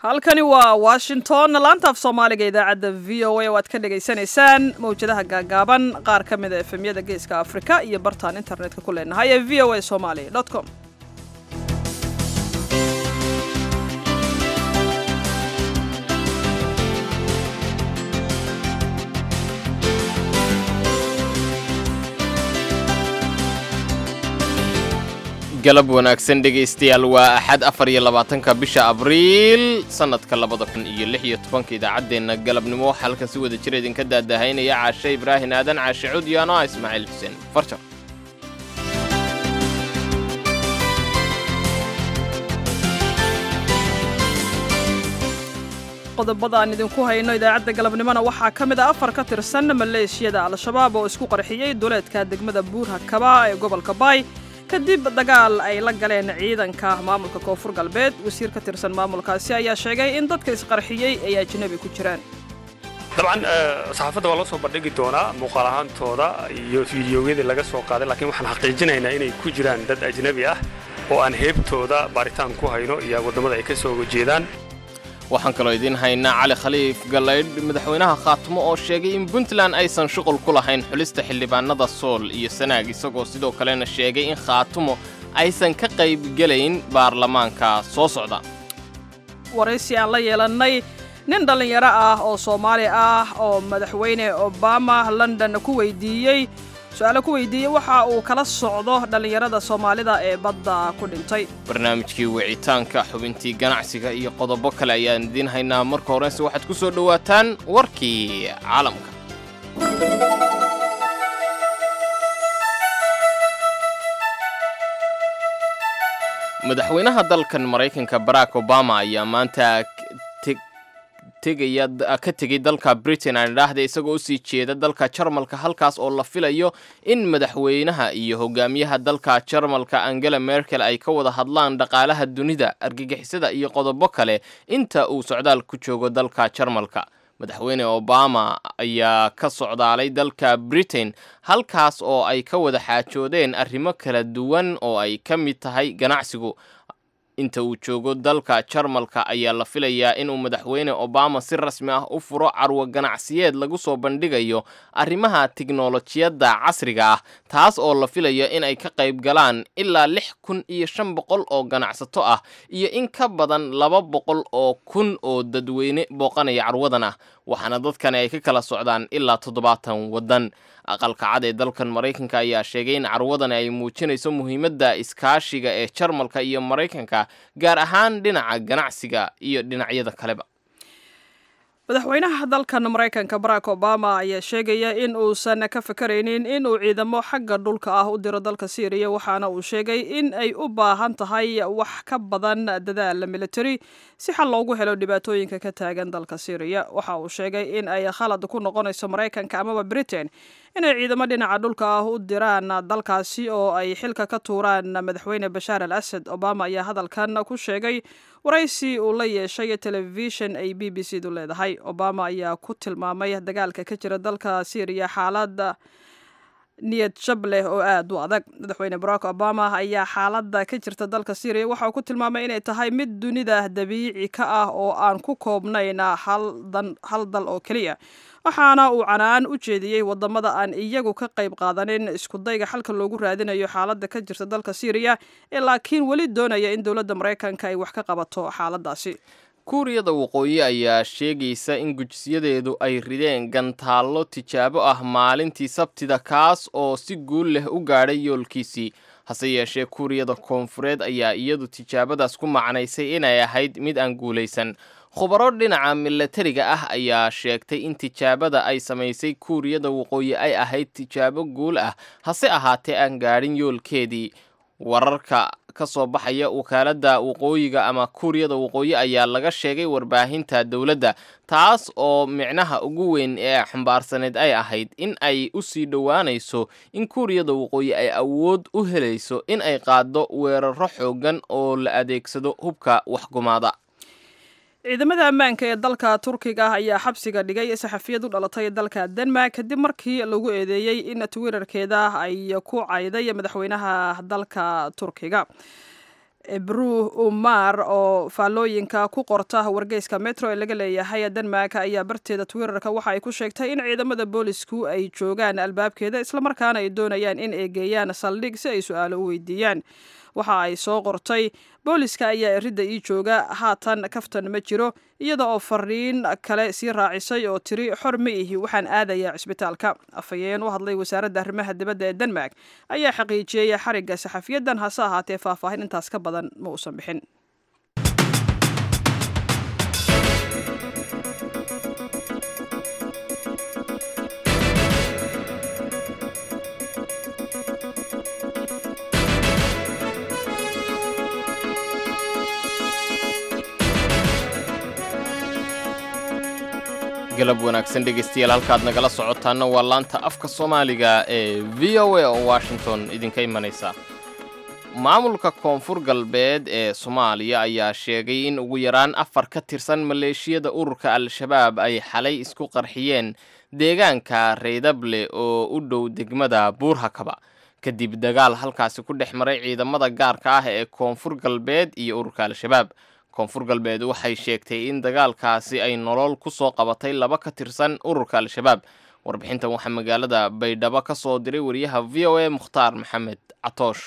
halkani waa washington laanta af soomaaliga idaacadda v o a oo aad ka dhagaysanaysaan mawjadaha gaagaaban qaar ka mida efemyada geeska afrika iyo bartaan internetka ku leenahay ee v o a somali com galab wanaagsan dhegaystayaal waa axad afar iyo labaatanka bisha abriil sannadka labada kun iyo lix iyo tobanka idaacaddeenna galabnimo waxaa halkan si wada jira idinka daadahaynaya caashe ibraahin aadan caashe cud iyo anoa ismaaciil xuseen farjar qodobada aan idinku hayno idaacadda galabnimona waxaa ka mid a afar ka tirsan maleeshiyada al-shabaab oo isku qarxiyey duleedka degmada buurha kaba ee gobolka baay kadib dagaal ay la galeen ciidanka maamulka koonfur galbeed wasiir ka tirsan maamulkaasi ayaa sheegay in dadka isqarxiyey ay ajnabi ku jiraan dabcan saxaafadda waa loo soo bandhigi doonaa muuqaal ahaantooda iyo fiidiyowyadii laga soo qaaday laakiin waxaan xaqiijinaynaa inay ku jiraan dad ajnabi ah oo aan heebtooda baaritaan ku hayno iyo waddamada ay ka soo jeedaan waxaan kaloo idiin haynaa cali khaliif gallaydh madaxweynaha khaatumo oo sheegay in puntland aysan shuqul ku lahayn xulista xildhibaanada sool iyo sanaag isagoo sidoo kalena sheegay in khaatumo aysan ka qaybgelayn baarlamaanka soo socda waraysi aan la yeelannay nin dhallinyaro ah oo soomaali ah oo madaxweyne obama london ku weydiiyey su-aalo ku weydiiyey waxa uu kala socdo dhallinyarada soomaalida ee badda ku dhintay barnaamijkii wicitaanka xubintii ganacsiga iyo qodobo kale ayaan idiin haynaa marka horese waxaad ku soo dhowaataan warkii caalamka madaxweynaha dalkan maraykanka barack obama ayaa maanta ka tegey dalka britain aan idhaahda isagoo usii jeeda dalka jarmalka halkaas oo la filayo in madaxweynaha iyo hogaamiyaha dalka jarmalka angela merkel ay ka wada hadlaan dhaqaalaha dunida argagixisada iyo qodobo kale inta uu socdaal ku joogo dalka jarmalka madaxweyne obama ayaa ka socdaalay dalka britain halkaas oo ay ka wada xaajoodeen arrimo kala duwan oo ay ka mid tahay ganacsigu inta uu joogo dalka jarmalka ayaa la filayaa inuu madaxweyne obama si rasmi ah u furo carwo ganacsiyeed lagu soo bandhigayo arrimaha tiknolojiyadda casriga ah taas oo la filayo in ay ka qayb galaan ilaa lix kun iyo shan boqol oo ganacsato ah iyo in ka badan laba boqol oo kun oo dadweyne booqanaya carwadan ah waxaana dadkani ay ka kala socdaan ilaa toddobaatan waddan aqalka cad ee dalkan maraykanka ayaa sheegay in carwadani ay muujinayso muhiimadda iskaashiga ee jarmalka iyo maraykanka gaar ahaan dhinaca ganacsiga iyo dhinacyada kaleba madaxweynaha dalkan maraykanka barack obama ayaa sheegaya in uusan ka fakaraynin in uu ciidamo xagga dhulka ah u diro dalka syriya waxaana uu sheegay in ay u baahan tahay wax ka badan dadaal military si xal loogu helo dhibaatooyinka ka taagan dalka syriya waxa uu sheegay in ay khalad ku noqonayso maraykanka amaba britain inay ciidamo dhinaca dhulka ah u diraan dalkaasi oo ay xilka ka tuuraan madaxweyne bashaar al asad obama ayaa hadalkan ku sheegay waraysi uu la yeeshay telefishin ay b b c du leedahay obama ayaa ku tilmaamay dagaalka ka jira dalka syriya xaalada niyad jab leh oo aada u adag madaxweyne barack obama ayaa xaaladda ka jirta dalka syriya waxa uu ku tilmaamay inay tahay mid dunida dabiici ka ah oo aan ku koobnayn hal dal oo keliya waxaana uu canaan u jeediyey wadamada aan iyagu ka qayb qaadanin iskudayga xalka loogu raadinayo xaaladda ka jirta dalka syriya ee laakiin weli doonaya in dowladda maraykanka ay wax ka qabato xaaladaasi kuuriyada waqooyi ayaa sheegaysa in gujisyadeedu ay rideen gantaallo tijaabo ah maalintii sabtida kaas oo si guul leh u gaadhay yoolkiisii hase yeeshee kuuriyada koonfureed ayaa iyadu tijaabadaas ku macnaysay inay ahayd mid aan guulaysan khubaro dhinaca milatariga ah ayaa sheegtay in tijaabada ay samaysay kuuriyada waqooyi ay ahayd tijaabo guul ah hase ahaatee aan gaadhin yoolkeedii wararka ka soo baxaya wakaaladda waqooyiga ama kuuriyada waqooyi ayaa laga sheegay warbaahinta dowladda taas oo micnaha ugu weyn ee xambaarsaneed ay ahayd in ay u sii dhowaanayso in kuuriyada waqooyi ay awood u helayso in ay qaaddo weeraro xooggan oo la adeegsado hubka waxgumaada ciidamada ammaanka ee dalka turkiga ah ayaa xabsiga dhigay saxafiyad u dhalatay dalka denmark kadib markii lagu eedeeyey in twitterkeeda ay ku cayday madaxweynaha dalka turkiga ebru umar oo faallooyinka ku qorta wargeyska metro ee laga leeyahay denmark ayaa barteeda twitterka waxa ay ku sheegtay in ciidamada boolisku ay joogaan albaabkeeda islamarkaana ay doonayaan in ay geeyaan saldhig si ay su-aalo u weydiiyaan waxa ay soo qortay booliska ayaa eridda ii jooga haatan kaftan ma jiro iyada oo fariin kale sii raacisay oo tiri xor ma ihi waxaan aadayaa cisbitaalka afhayeen u hadlay wasaaradda arrimaha dibadda ee denmark ayaa xaqiijiyey xarigga saxafiyadan hase ahaatee faahfaahin intaas ka badan ma uusan bixin galab wanaagsan dhegaystayaal halkaad nagala socotaana waa laanta afka soomaaliga ee v o a oo washington idinka imanaysa maamulka koonfur galbeed ee soomaaliya ayaa sheegay in ugu yaraan afar ka tirsan maleeshiyada ururka al-shabaab ay xalay isku qarxiyeen deegaanka reydable oo u dhow degmada buurhakaba kadib dagaal halkaasi ku dhex maray ciidamada gaarka ah ee koonfur galbeed iyo ururka al-shabaab koonfur galbeed waxay sheegtay in dagaalkaasi ay nolol ku soo qabatay laba ka tirsan ururka al-shabaab warbixintan waxaa magaalada baydhabo ka soo diray wariyaha v o a mukhtaar maxamed catoosh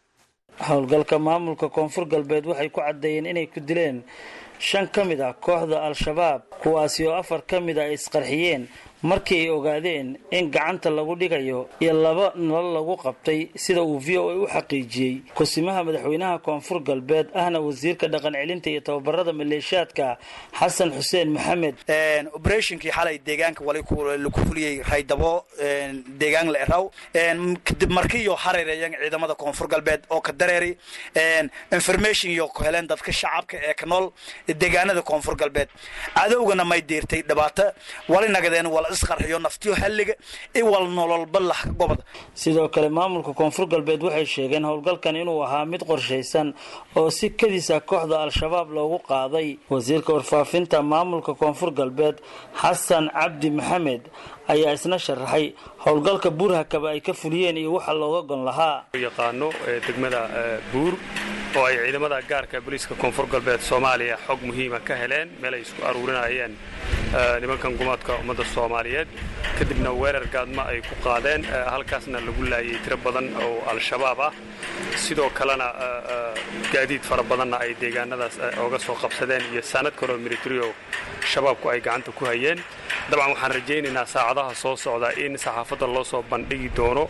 howlgalka maamulka koonfur galbeed waxay ku caddeeyeen inay ku dileen shan ka mid ah kooxda al-shabaab kuwaasi oo afar ka mid a ay isqarxiyeen markii ay ogaadeen in gacanta lagu dhigayo iyo laba nolol lagu qabtay sida uu v o a u xaqiijiyey kusimaha madaxweynaha koonfur galbeed ahna wasiirka dhaqan celinta iyo tababarada maleeshiyaadka xasan xuseen maxamed oberatinkii xalay deegaanka laku fuliyey raydabo deegaan la eraw kadib markiiyo hareereeyan ciidamada koonfur galbeed oo ka dareeri information iyo ku heleen dadka shacabka ee ka nool deegaanada koonfur galbeed cadowgana may diirtay dhibaato wali nagadeen wala isqarxiyo naftiyo halliga iwal nololba lah gobod sidoo kale maamulka koonfur galbeed waxay sheegeen howlgalkan inuu ahaa mid qorshaysan oo si kadisa kooxda al-shabaab loogu qaaday wasiirka warfaafinta maamulka koonfur galbeed xasan cabdi maxamed ayaa isna sharaxay howlgalka buurhakaba ay ka fuliyeen iyo waxa looga gon lahaa yaqaano degmada buur oo ay ciidamada gaarka booliiska koonfur galbeed soomaaliya xog muhiima ka heleen meel ay isku aruurinayeen nimankan gumaadka ummadda soomaaliyeed kadibna weerar gaadma ay ku qaadeen halkaasna lagu laayay tiro badan oo al-shabaab ah sidoo kalena gaadiid fara badanna ay deegaanadaas oga soo qabsadeen iyo saanad kaloo militario shabaabku ay gacanta ku hayeen dabcan waxaan rajaynaynaa saacadaha soo socda in saxaafadda loo soo bandhigi doono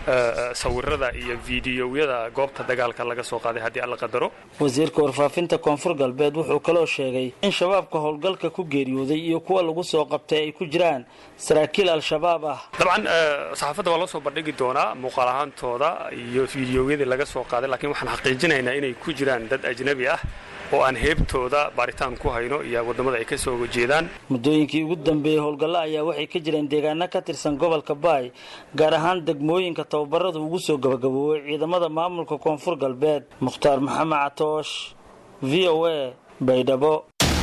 sawirada iyo fiidiyowyada goobta dagaalka laga soo qaaday haddii alla qadaro wasiirka warfaafinta koonfur galbeed wuxuu kaloo sheegay in shabaabka howlgalka ku geeriyooday iyo kuwa lagu soo qabtay ay ku jiraan saraakiil al-shabaab ah dabcan saxaafadda waa loo soo bandhigi doonaa muuqaal ahaantooda iyo fiidiyowyadii laga soo qaaday laakiin waxaan xaqiijinaynaa inay ku jiraan dad ajnabi ah oo aan heebtooda baaritaan ku hayno iyo waddamada ay ka soo jeedaan muddooyinkii ugu dambeeyey howlgallo ayaa waxay ka jireen deegaano ka tirsan gobolka baay gaar ahaan degmooyinka tababarada ugu soo gabagaboobay ciidamada maamulka koonfur galbeed mukhtaar maxamed catoosh v o a baydhabo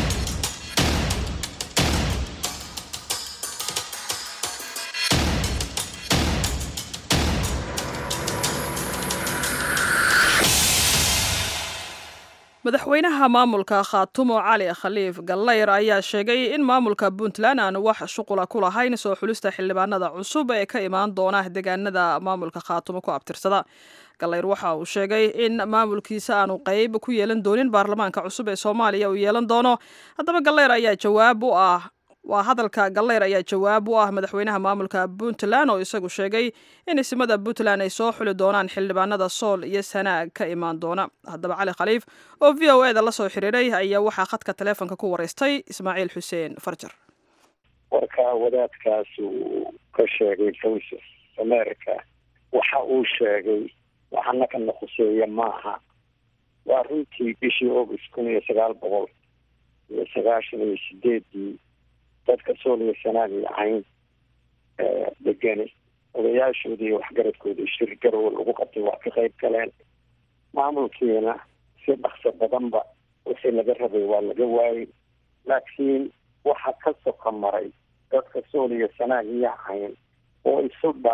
madaxweynaha maamulka khaatumo cali khaliif gallayr ayaa sheegay in maamulka puntland aanu wax shuqula ku lahayn soo xulista xildhibaanada cusub ee ka imaan doona deegaanada maamulka khaatumo ku abtirsada gallayr waxa uu sheegay in maamulkiisa aanu qeyb ku yeelan doonin baarlamaanka cusub ee soomaaliya uu yeelan doono haddaba gallayr ayaa jawaab u ah waa hadalka gallayr ayaa jawaab u ah madaxweynaha maamulka puntland oo isagu sheegay in isimada puntland ay soo xuli doonaan xildhibaanada sool iyo sanaag ka imaan doona haddaba cali khaliif oo v o eda la soo xiriiray ayaa waxaa khadka taleefonka ku wareystay ismaaciil xuseen farjar warka wadaadkaas uu ka sheegay voice of america waxa uu sheegay waxana kana khuseeya maaha waa runtii bishii august kun iyo sagaal boqol iyo sagaashan iyo sideedii dadka sooliya sanaagay ahayn degani odayaashooda iyo waxgaradkooda shir garow lagu qabtay waa ka qayb galeen maamulkiina si dhaqso badanba wixii laga rabay waa laga waayey laakiin waxa ka soka maray dadka sooliya sanaag iyo ahayn oo isu dhan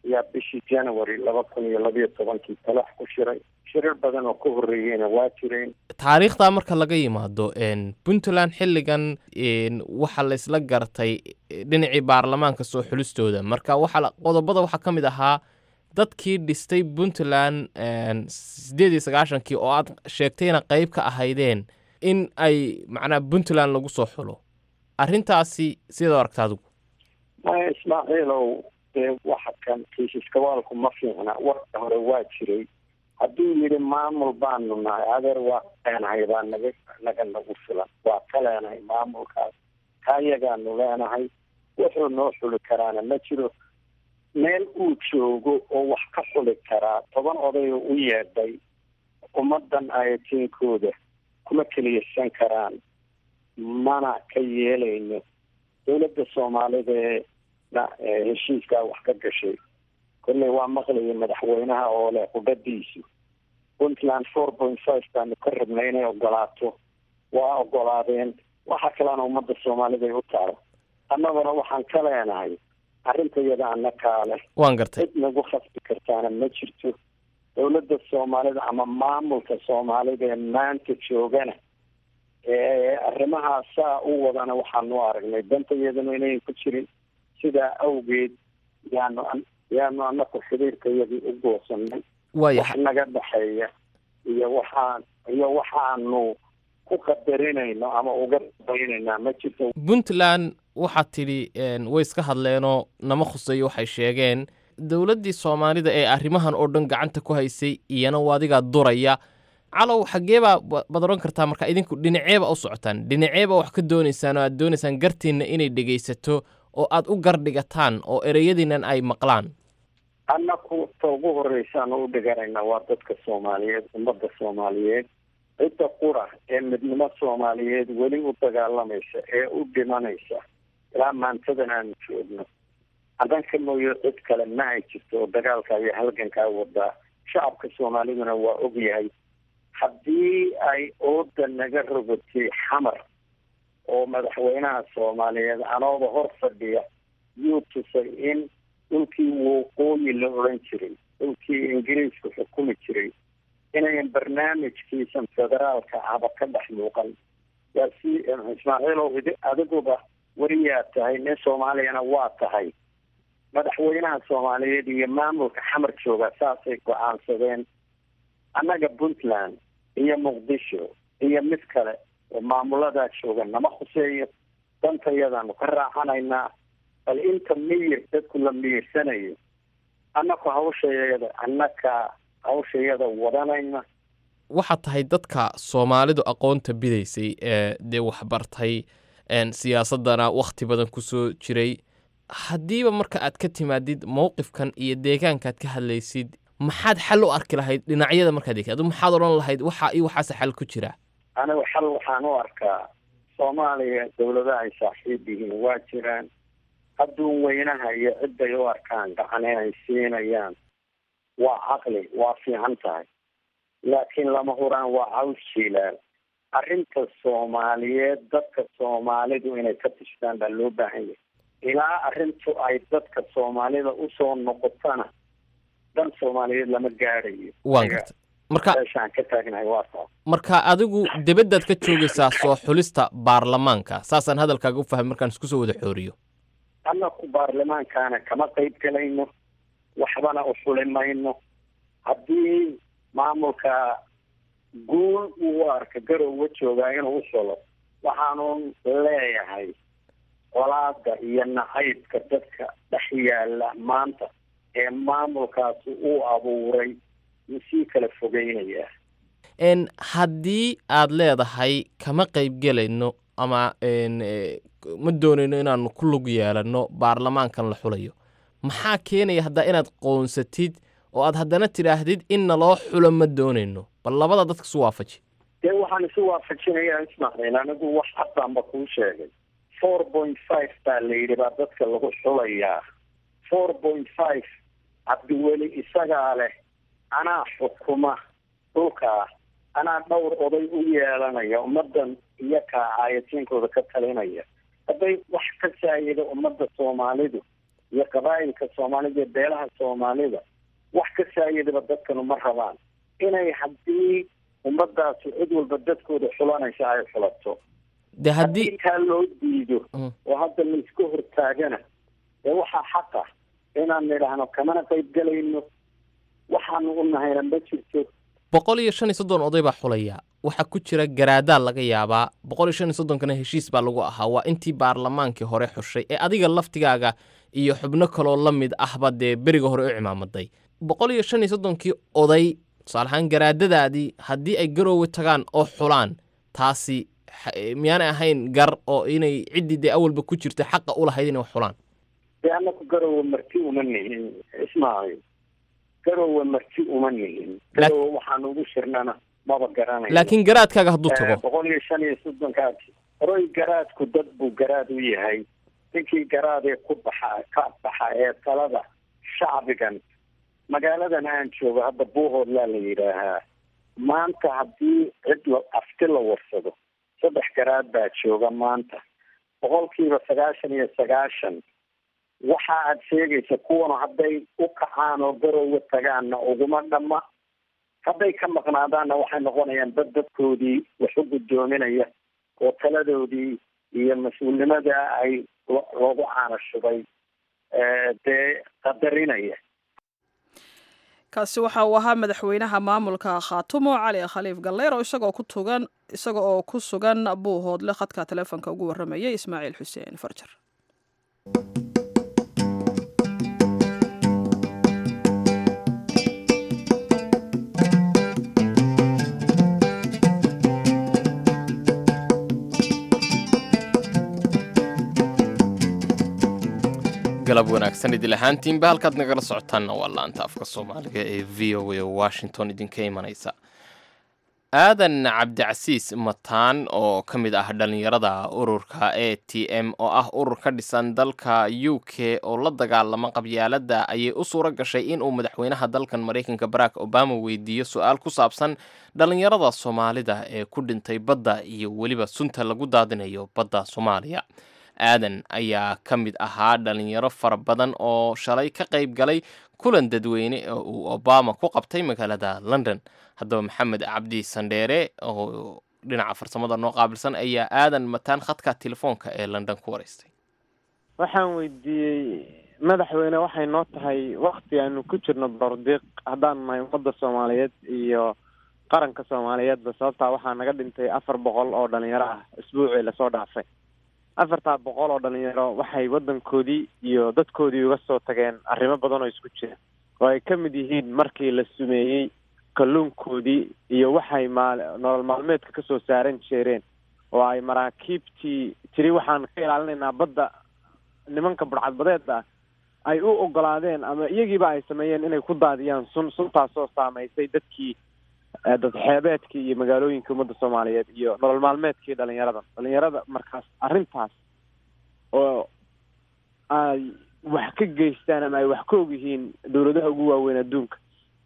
ayaa bishii january laba kun iyo labiyo tobankii talax ku shiray shirar badan oo ka horreeyeyna waa jireen taariikhdaa marka laga yimaado puntland xilligan waxaa la isla gartay dhinacii baarlamaanka soo xulistooda marka waxaa qodobada waxaa ka mid ahaa dadkii dhistay puntland siddeed iyo sagaashankii oo aad sheegtayna qeyb ka ahaydeen in ay macnaha puntland lagu soo xulo arrintaasi sidaad aragta adigu maya ismaaciilow dee waxa kan kiisiskawaalku ma fiicna warka hore waa jiray hadduu yidhi maamul baanu nahay adeer waa leenahay baa naga naga nagu filan waa ka leenahay maamulkaas kaayagaanu leenahay wuxuu noo xuli karaana ma jiro meel uu joogo oo wax ka xuli karaa toban odayoo u yeedhay ummaddan ayatiinkooda kuma keliyaysan karaan mana ka yeelayno dowladda soomaalideena heshiiskaa wax ka gashay kolley waa maqlaya madaxweynaha oo leh qudhadiisu puntland four point five baanu ka rabnay inay ogolaato waa ogolaadeen waxa kalena ummadda soomaalida ay u taalo annaguna waxaan ka leenahay arrinta iyada annakaa leh waan gartay cid nagu khasbi kartaana ma jirto dowladda soomaalida ama maamulka soomaalida ee maanta joogana ee arrimahaa saa u wadana waxaanu aragnay danta iyadana inayn ku jirin sidaa awgeed yaanu yaanu anaku xiriirka iyadii u goosanay waaya wax naga dhexeeya iyo waxaan iyo waxaanu ku qadarinayno ama uga dabaynaynaa ma jirto puntland waxaad tidhi way iska hadleenoo nama khuseeyo waxay sheegeen dowladdii soomaalida ee arrimahan oo dhan gacanta ku haysay iyana waa adigaa duraya calow xaggee baa baad odhan kartaa marka idinku dhinaceeba u socotaan dhinaceeba wax ka doonaysaan oo aad doonaysaan gartiinna inay dhegaysato oo aad u gardhigataan oo ereyadiinan ay maqlaan annaku ta ugu horreysaan u dhiganayna waa dadka soomaaliyeed ummadda soomaaliyeed cidda qura ee midnimo soomaaliyeed weli u dagaalamaysa ee u dhimanaysa ilaa maantadan aanu joogno hadanka mooyo cid kale ma ay jirto oo dagaalkaa iyo halgankaa wadaa shacabka soomaaliduna waa ogyahay haddii ay ooda naga rogatay xamar oo madaxweynaha soomaaliyeed anooba hor fadhiya yuu tusay in dhulkii waqooyi la odhan jiray dhulkii ingiriisku xukumi jiray inayan barnaamijkiisan federaalka ahba ka dhex muuqan waa si ismaaciilow adiguba weliyaa tahay nin soomaaliyana waa tahay madaxweynaha soomaaliyeed iyo maamulka xamar jooga saasay go-aansadeen annaga puntland iyo muqdisho iyo mid kale oo maamuladaa jooga nama khuseeyo dantayadaanu ka raacanaynaa bal inta miyir dadku la miyirsanayo annaku hawshayada annaka hawshayada wadanayna waxaad tahay dadka soomaalidu aqoonta bidaysay ee dee waxbartay siyaasaddana wakhti badan ku soo jiray haddiiba marka aad ka timaadid mowqifkan iyo deegaankaad ka hadlaysid maxaad xal u arki lahayd dhinacyada markaad eegtid adu maxaad odhan lahayd waxa iyo waxaase xal ku jira anigu xal waxaan u arkaa soomaaliya dowladaha ay saaxiib yihiin waa jiraan adduun weynaha iyo ciday u arkaan gacane ay siinayaan waa caqli waa fiican tahay laakiin lama huraan waa caws jiilaal arrinta soomaaliyeed dadka soomaalidu inay ka tishtaan baa loo baahan yahay ilaa arrintu ay dadka soomaalida usoo noqotana dan soomaaliyeed lama gaadhayo waan garta marka meeshaan ka taagnahay waa taa marka adigu debaddaad ka joogaysaa soo xulista baarlamaanka saasaan hadalkaaga u fahmay markaan isku soo wada xooriyo annaku baarlamaankaana kama qayb galayno waxbana u xuli mayno haddii maamulka guul uu arka garowga joogaa inuu u xulo waxaanu leeyahay colaada iyo nacaybka dadka dhex yaala maanta ee maamulkaasi uu abuuray wuu sii kala fogeynayaa n haddii aad leedahay kama qayb gelayno ama ma doonayno inaanu ku lug yeelanno baarlamaankan la xulayo maxaa keenaya haddaa inaad qoonsatid oo aad haddana tidhaahdid inna loo xulo ma doonayno bal labada dadka isu waafaji dee waxaan isu waafajinayaa ismaaciil anigu wax cad baanba kuu sheegay four point five baa la yidhi baa dadka lagu xulayaa four point five cabdiweli isagaa leh anaa xukuma dhulkaa anaa dhowr oday u yeelanaya ummaddan iyakaa aayatiinkooda ka talinaya hadday wax ka saayida ummadda soomaalidu iyo qabaa'ilka soomaalida iyo beelaha soomaalida wax ka saayadaba dadkanu ma rabaan inay haddii ummadaasi cid walba dadkooda xulanaysa ay xulato de haddii haddii taa loo diido Mm. oo hadda la iska hortaagana dee waxaa xaq ah inaan nidhaahno kamana qayb gelayno waxaanu u nahayna ma jirto boqol iyo shan iyo soddon oday baa xulaya waxaa ku jira garaadaa laga yaabaa boqol iyo shan iyo soddonkana heshiis baa lagu ahaa waa intii baarlamaankii hore xushay ee adiga laftigaaga iyo xubno kaloo la mid ahba dee beriga hore u cimaamaday boqol iyo shan iyo soddonkii oday tusaale ahaan garaadadaadii haddii ay garoowe tagaan oo xulaan taasi xa- miyaanay ahayn gar oo inay ciddii dee awalba ku jirta xaqa u lahayd inay wax xulaan dee anaku garowe marti uma nihin ismaaciil garowe marti uma nihin Laak- garowe waxaanu ugu shirnana maba garanayo laakiin garaadkaaga hadduu tago boqol iyo shan iyo soddonkaas horoy garaadku dad buu garaad u yahay ninkii garaadee ku baxa ka baxa ee talada shacbigan magaaladan aan joogo hadda buuhoodlaa la yidhaahaa maanta haddii cid la afti la warsado saddex garaad baa jooga maanta boqolkiiba sagaashan iyo sagaashan waxa aad sheegaysa kuwana hadday u kacaan oo garowe tagaanna uguma dhamma hadday ka maqnaadaanna waxay noqonayaan dad dadkoodii wax u guddoominaya oo taladoodii iyo mas-uulnimada ay lo- loogu caanashubay eh, dee qadarinaya kaasi waxa uu ahaa madaxweynaha maamulka khaatumo cali khaliif galleer oo isagoo ku tugan isaga oo ku sugan buuhoodle khadka taleefonka ugu warramayay ismaaciil xuseen farjar galab wanaagsan idil ahaantiinba halkaad nagala socotaanna waa laanta afka soomaaliga ee v o a oo washington idinka imanaysa aadan cabdicasiis mataan oo ka mid ah dhallinyarada ururka a t m oo ah urur ka dhisan dalka u k oo la dagaalama qabyaaladda ayay u suura gashay inuu madaxweynaha dalkan maraykanka barack obama weydiiyo su-aal ku saabsan dhallinyarada soomaalida ee ku dhintay badda iyo weliba sunta lagu daadinayo badda soomaaliya aadan ayaa ka mid ahaa dhalinyaro fara badan oo shalay ka qayb galay kulan dadweyne oo uu obama ku qabtay magaalada london haddaba maxamed cabdi sandheere oo dhinaca farsamada noo qaabilsan ayaa aadan mataan khadka telefoonka ee london ku wareystay waxaan weydiiyey madaxweyne waxay noo tahay wakti aanu ku jirno bordiiq haddaan nahay ummadda soomaaliyeed iyo qaranka soomaaliyeedba sababtaa waxaa naga dhintay afar boqol oo dhalinyaro ah isbuucii lasoo dhaafay afartaa boqol oo dhalinyaro waxay waddankoodii iyo dadkoodii uga soo tageen arrimo badan oo isku jira oo ay ka mid yihiin markii la sumeeyey kalluunkoodii iyo waxay maal nolol maalmeedka kasoo saaran jeereen oo ay maraakiibtii tiri waxaan ka ilaalinaynaa badda nimanka budhcadbadeed ah ay u ogolaadeen ama iyagiiba ay sameeyeen inay ku daadiyaan sun suntaasoo saamaysay dadkii eh, dad xeebeedkii iyo magaalooyinka ummadda soomaaliyeed iyo nolol maalmeedkii dhalinyarada dhalinyarada markaas arrintaas oo ay wax ka geystaan ama ay wax ka og yihiin dowladaha ugu waaweyn adduunka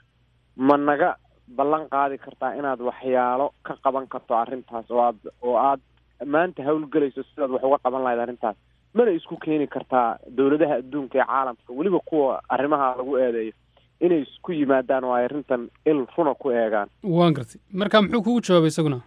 ma naga ballan qaadi kartaa inaad waxyaalo ka qaban karto arrintaas oo aad oo aad maanta hawlgelayso sidaad wax uga qaban lahayd arrintaas mana isku keeni kartaa dowladaha adduunka ee caalamka weliba kuwa arrimaha lagu eedeeyo inay isku yimaadaan oo ay arrintan il runa ku eegaan waan gartay marka muxuu kugu jawaabay isaguna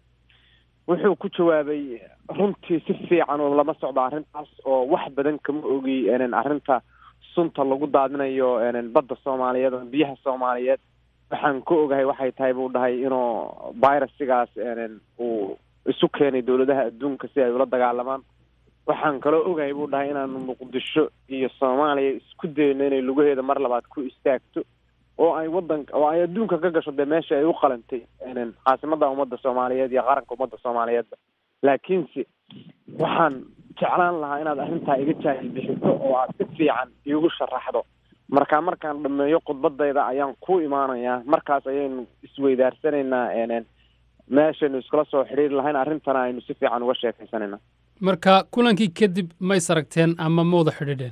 wuxuu ku jawaabay runtii si fiican oo lama socdo arrintaas oo wax badan kama ogi enen arrinta sunta lagu daadinayo enen badda soomaaliyeed ama biyaha soomaaliyeed waxaan ka ogahay waxay tahay buu dhahay inuu virusigaas enen uu isu keenay dowladaha adduunka si ay ula dagaalamaan waxaan kaloo ogahay buu dhahay inaanu muqdisho iyo soomaaliya isku dayno inay lugaheeda mar labaad ku istaagto oo ay wadanka oo ay adduunka ka gasho dee meesha ay u qalantay enen caasimada ummadda soomaaliyeed iyo qaranka ummadda soomaaliyeedba laakiinse waxaan jeclaan lahaa inaad arrintaa iga jaahil bixiso oo aad si fiican iigu sharaxdo marka markaan dhameeyo khudbadayda ayaan ku imaanayaa markaas ayaynu isweydaarsanaynaa enen meeshaynu iskula soo xidhiiri lahayn arrintana aynu si fiican uga sheekaysanayna marka kulankii kadib ma is aragteen ama ma wada xidhiidheen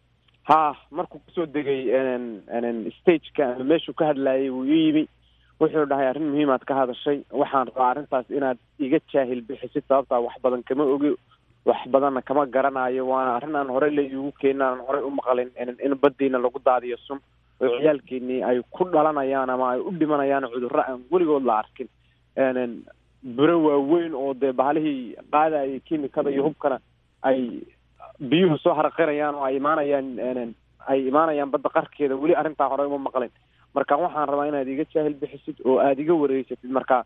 ha markuu kusoo degay enen enen stageka ama meeshuu ka hadlayay wuu ii yimi wuxuu dhahay arrin muhiimaad ka hadashay waxaan rabaa arrintaas inaad iga jaahil bixisid sababtaa wax badan kama ogi wax badanna kama garanayo waana arrin aan horey la iigu keenin aan horey u maqlin in baddiina lagu daadiyo sun oo ciyaalkeenii ay ku dhalanayaan ama ay u dhimanayaan cudurro aan weligood la arkin biro waaweyn oo dee bahalihii qaadayay kimikada iyo hubkana ay biyuhu soo haraqinayaan oo ay imaanayaan ay imaanayaan badda qarkeeda weli arrintaa horey uma maqlin marka waxaan rabaa inaad iga jaahil bixisid oo aada iga wareegsatid marka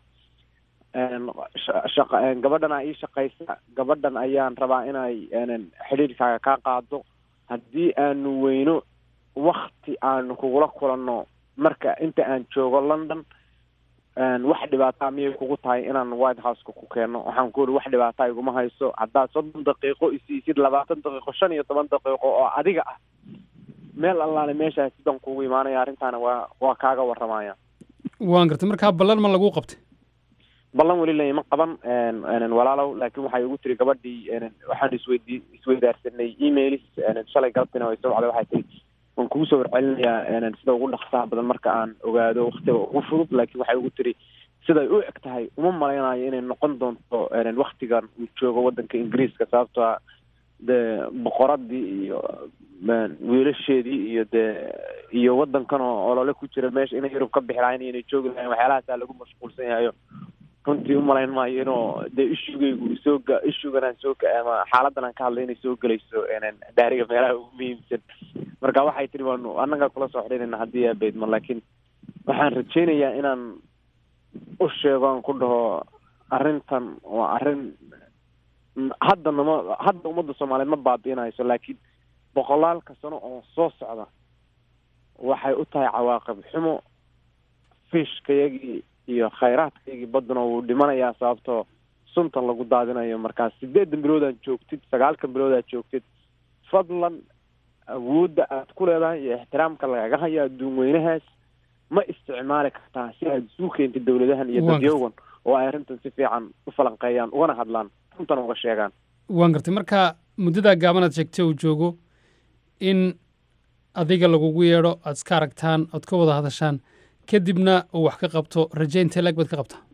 shaqa gabadhana ii shaqaysa gabadhan ayaan rabaa inay xidhiidhkaaga kaa qaado haddii aanu weyno wakti aanu kugula kulanno marka inta aan joogo london wax dhibaataa miyay kugu tahay inaan white houseka ku keenno waxaan ku uri wax dhibaataa iguma hayso haddaad soddon daqiiqo isiisid labaatan daqiiqo shan iyo toban daqiiqo oo adiga ah meel allaale meeshaas sidaan kugu imaanaya arrintaana waa waa kaaga warramaya waan gartay markaa ballan ma lagu qabtay ballan weli laima qaban walaalow laakiin waxay igu tiri gabadhii waxaan isweydi isweydaarsanay emailis shalay galabtina way soo wacday waxay tiri waan kugu soo warcelinayaa sida ugu dhaqsaha badan marka aan ogaado waktiga ugu fudud laakiin waxay ugu tiri siday u eg tahay uma malaynayo inay noqon doonto waktigan uu joogo waddanka ingiriiska sababtoo a dee boqoradii iyo wiilasheedii iyo dee iyo waddankan oo olole ku jira meesha inay yurub ka bixi lahayn inay joogi lahayn waxyaalahaasa lagu mashquulsan yahayo runtii umalayn maayo inuu dee ishugaygu soo ga ishugan aan soo ama xaaladan aan ka hadlay inay soo gelayso daariga meelaha ugu muhiimsan marka waxay tiri waanu annaga kula soo xidhinayna haddii aa beydmo laakiin waxaan rajaynayaa inaan u sheego aan ku dhaho arrintan waa arrin hadda nama hadda ummadda soomaaliyeed ma baabi'inayso laakiin boqolaalka sano oo soo socda waxay u tahay cawaaqib xumo fiishkayagii iyo khayraadkaygii badduna wuu dhimanayaa sababtoo suntan lagu daadinayo markaas sideedan biloodaad joogtid sagaalkan biloodaad joogtid fadlan awoodda aad ku leedahay iyo ixtiraamka lagaga hayo adduun weynahaas ma isticmaali kartaa si aad isu keentid dawladahan iyo dadyogan oo ay arrintan si fiican u falanqeeyaan ugana hadlaan runtan uga sheegaan waan gartay marka muddadaa gaaban aad sheegtay uu joogo in adiga lagugu yeedho aad iska aragtaan oad ka wada hadashaan kadibna uu wax ka qabto rajaynta leeg baad ka qabtaa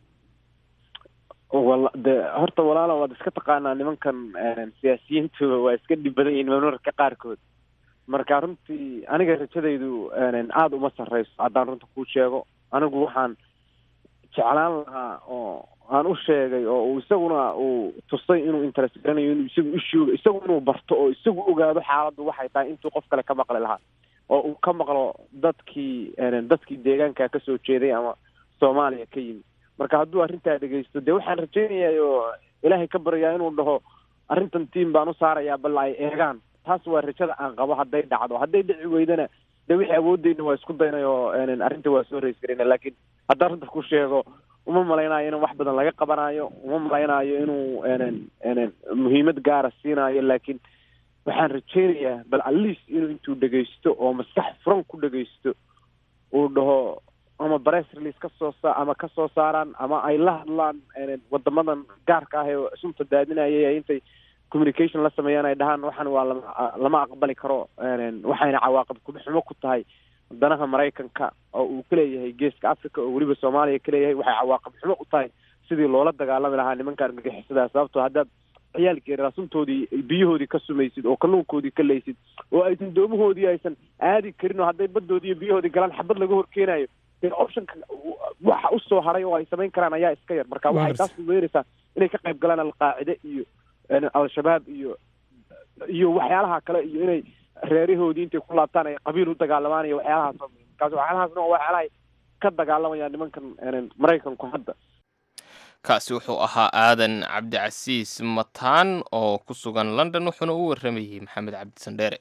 wala de horta walaala waad iska taqaanaa nimankan siyaasiyiintu waa iska dhib badan yihiin marmarka qaarkood marka runtii aniga rajadaydu aada uma sarreyso haddaan runta kuu sheego anigu waxaan jeclaan lahaa oo aan u sheegay oo uu isaguna uu tusay inuu interest garanayo inuu isagu ishuuga isagu inuu barto oo isagu ogaado xaaladdu waxay tahay intuu qof kale ka maqli lahaa oo uu ka maqlo dadkii dadkii deegaanka ka soo jeeday ama soomaaliya ka yimi marka hadduu arrintaa dhegeysto dee waxaan rajaynayaa oo ilaahay ka baryaa inuu dhaho arrintan tiam baan u saarayaa bal ay eegaan taas waa rajada aan qabo hadday dhacdo hadday dhici weydana dee wixii awoodeyna waa isku daynay oo arrinta waa soo reys garayna laakiin haddaan runta ku sheego uma malaynayo in wax badan laga qabanayo uma malaynayo inuu muhiimad gaara siinayo laakiin waxaan rajaynayaa bal atleast inuu intuu dhegeysto oo maskax furan ku dhegeysto uu dhaho ama press release kasoo sa ama kasoo saaraan ama ay la hadlaan wadamadan gaarka ah ee sunta daadinaya intay communication la sameeyaan ay dhahaan waxan waa lama lama aqbali karo waxayna cawaaqib kuma xumo ku tahay wadanaha maraykanka oo uu ka leeyahay geeska africa oo weliba soomaaliya ka leeyahay waxay cawaaqib xumo u tahay sidii loola dagaalami lahaa nimanka argagixisada sababtoo haddaad ciyaalkii raasuntoodii biyahoodii ka sumaysid oo kalluunkoodii ka leysid oo aysan doomahoodii aysan aadi karin oo hadday baddoodii iyo biyahoodii galaan xabad laga horkeenayo dee optionka waxa usoo haray oo ay samayn karaan ayaa iska yar marka waxay taas uweeraysaa inay ka qayb galaan alqaacide iyo al-shabaab iyo iyo waxyaalaha kale iyo inay reerahoodii intay ku laabtaan ay qabiil u dagaalamaan iyo waxyaalahaas markaas waxyaalahaasna waa waxyaalahay ka dagaalamayaan nimankan maraykanku hadda kaasi wuxuu ahaa aadan cabdicasiis mataan oo ku sugan london wuxuuna u warramayey maxamed cabdi sandheere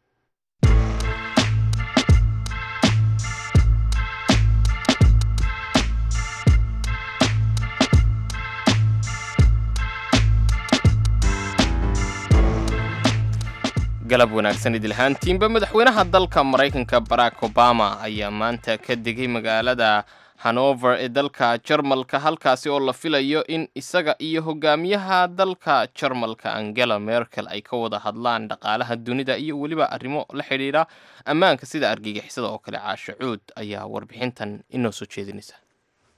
galab wanaagsan idilhaantiinba madaxweynaha dalka maraykanka barack obama ayaa maanta ka degay magaalada hanover ee dalka jarmalka halkaasi oo la filayo in isaga iyo hogaamiyaha dalka jarmalka angela merkel ay ka wada hadlaan dhaqaalaha dunida iyo weliba arrimo la xidhiidha ammaanka sida argagixisada oo kale caasho cuud ayaa warbixintan inoo soo jeedinaysa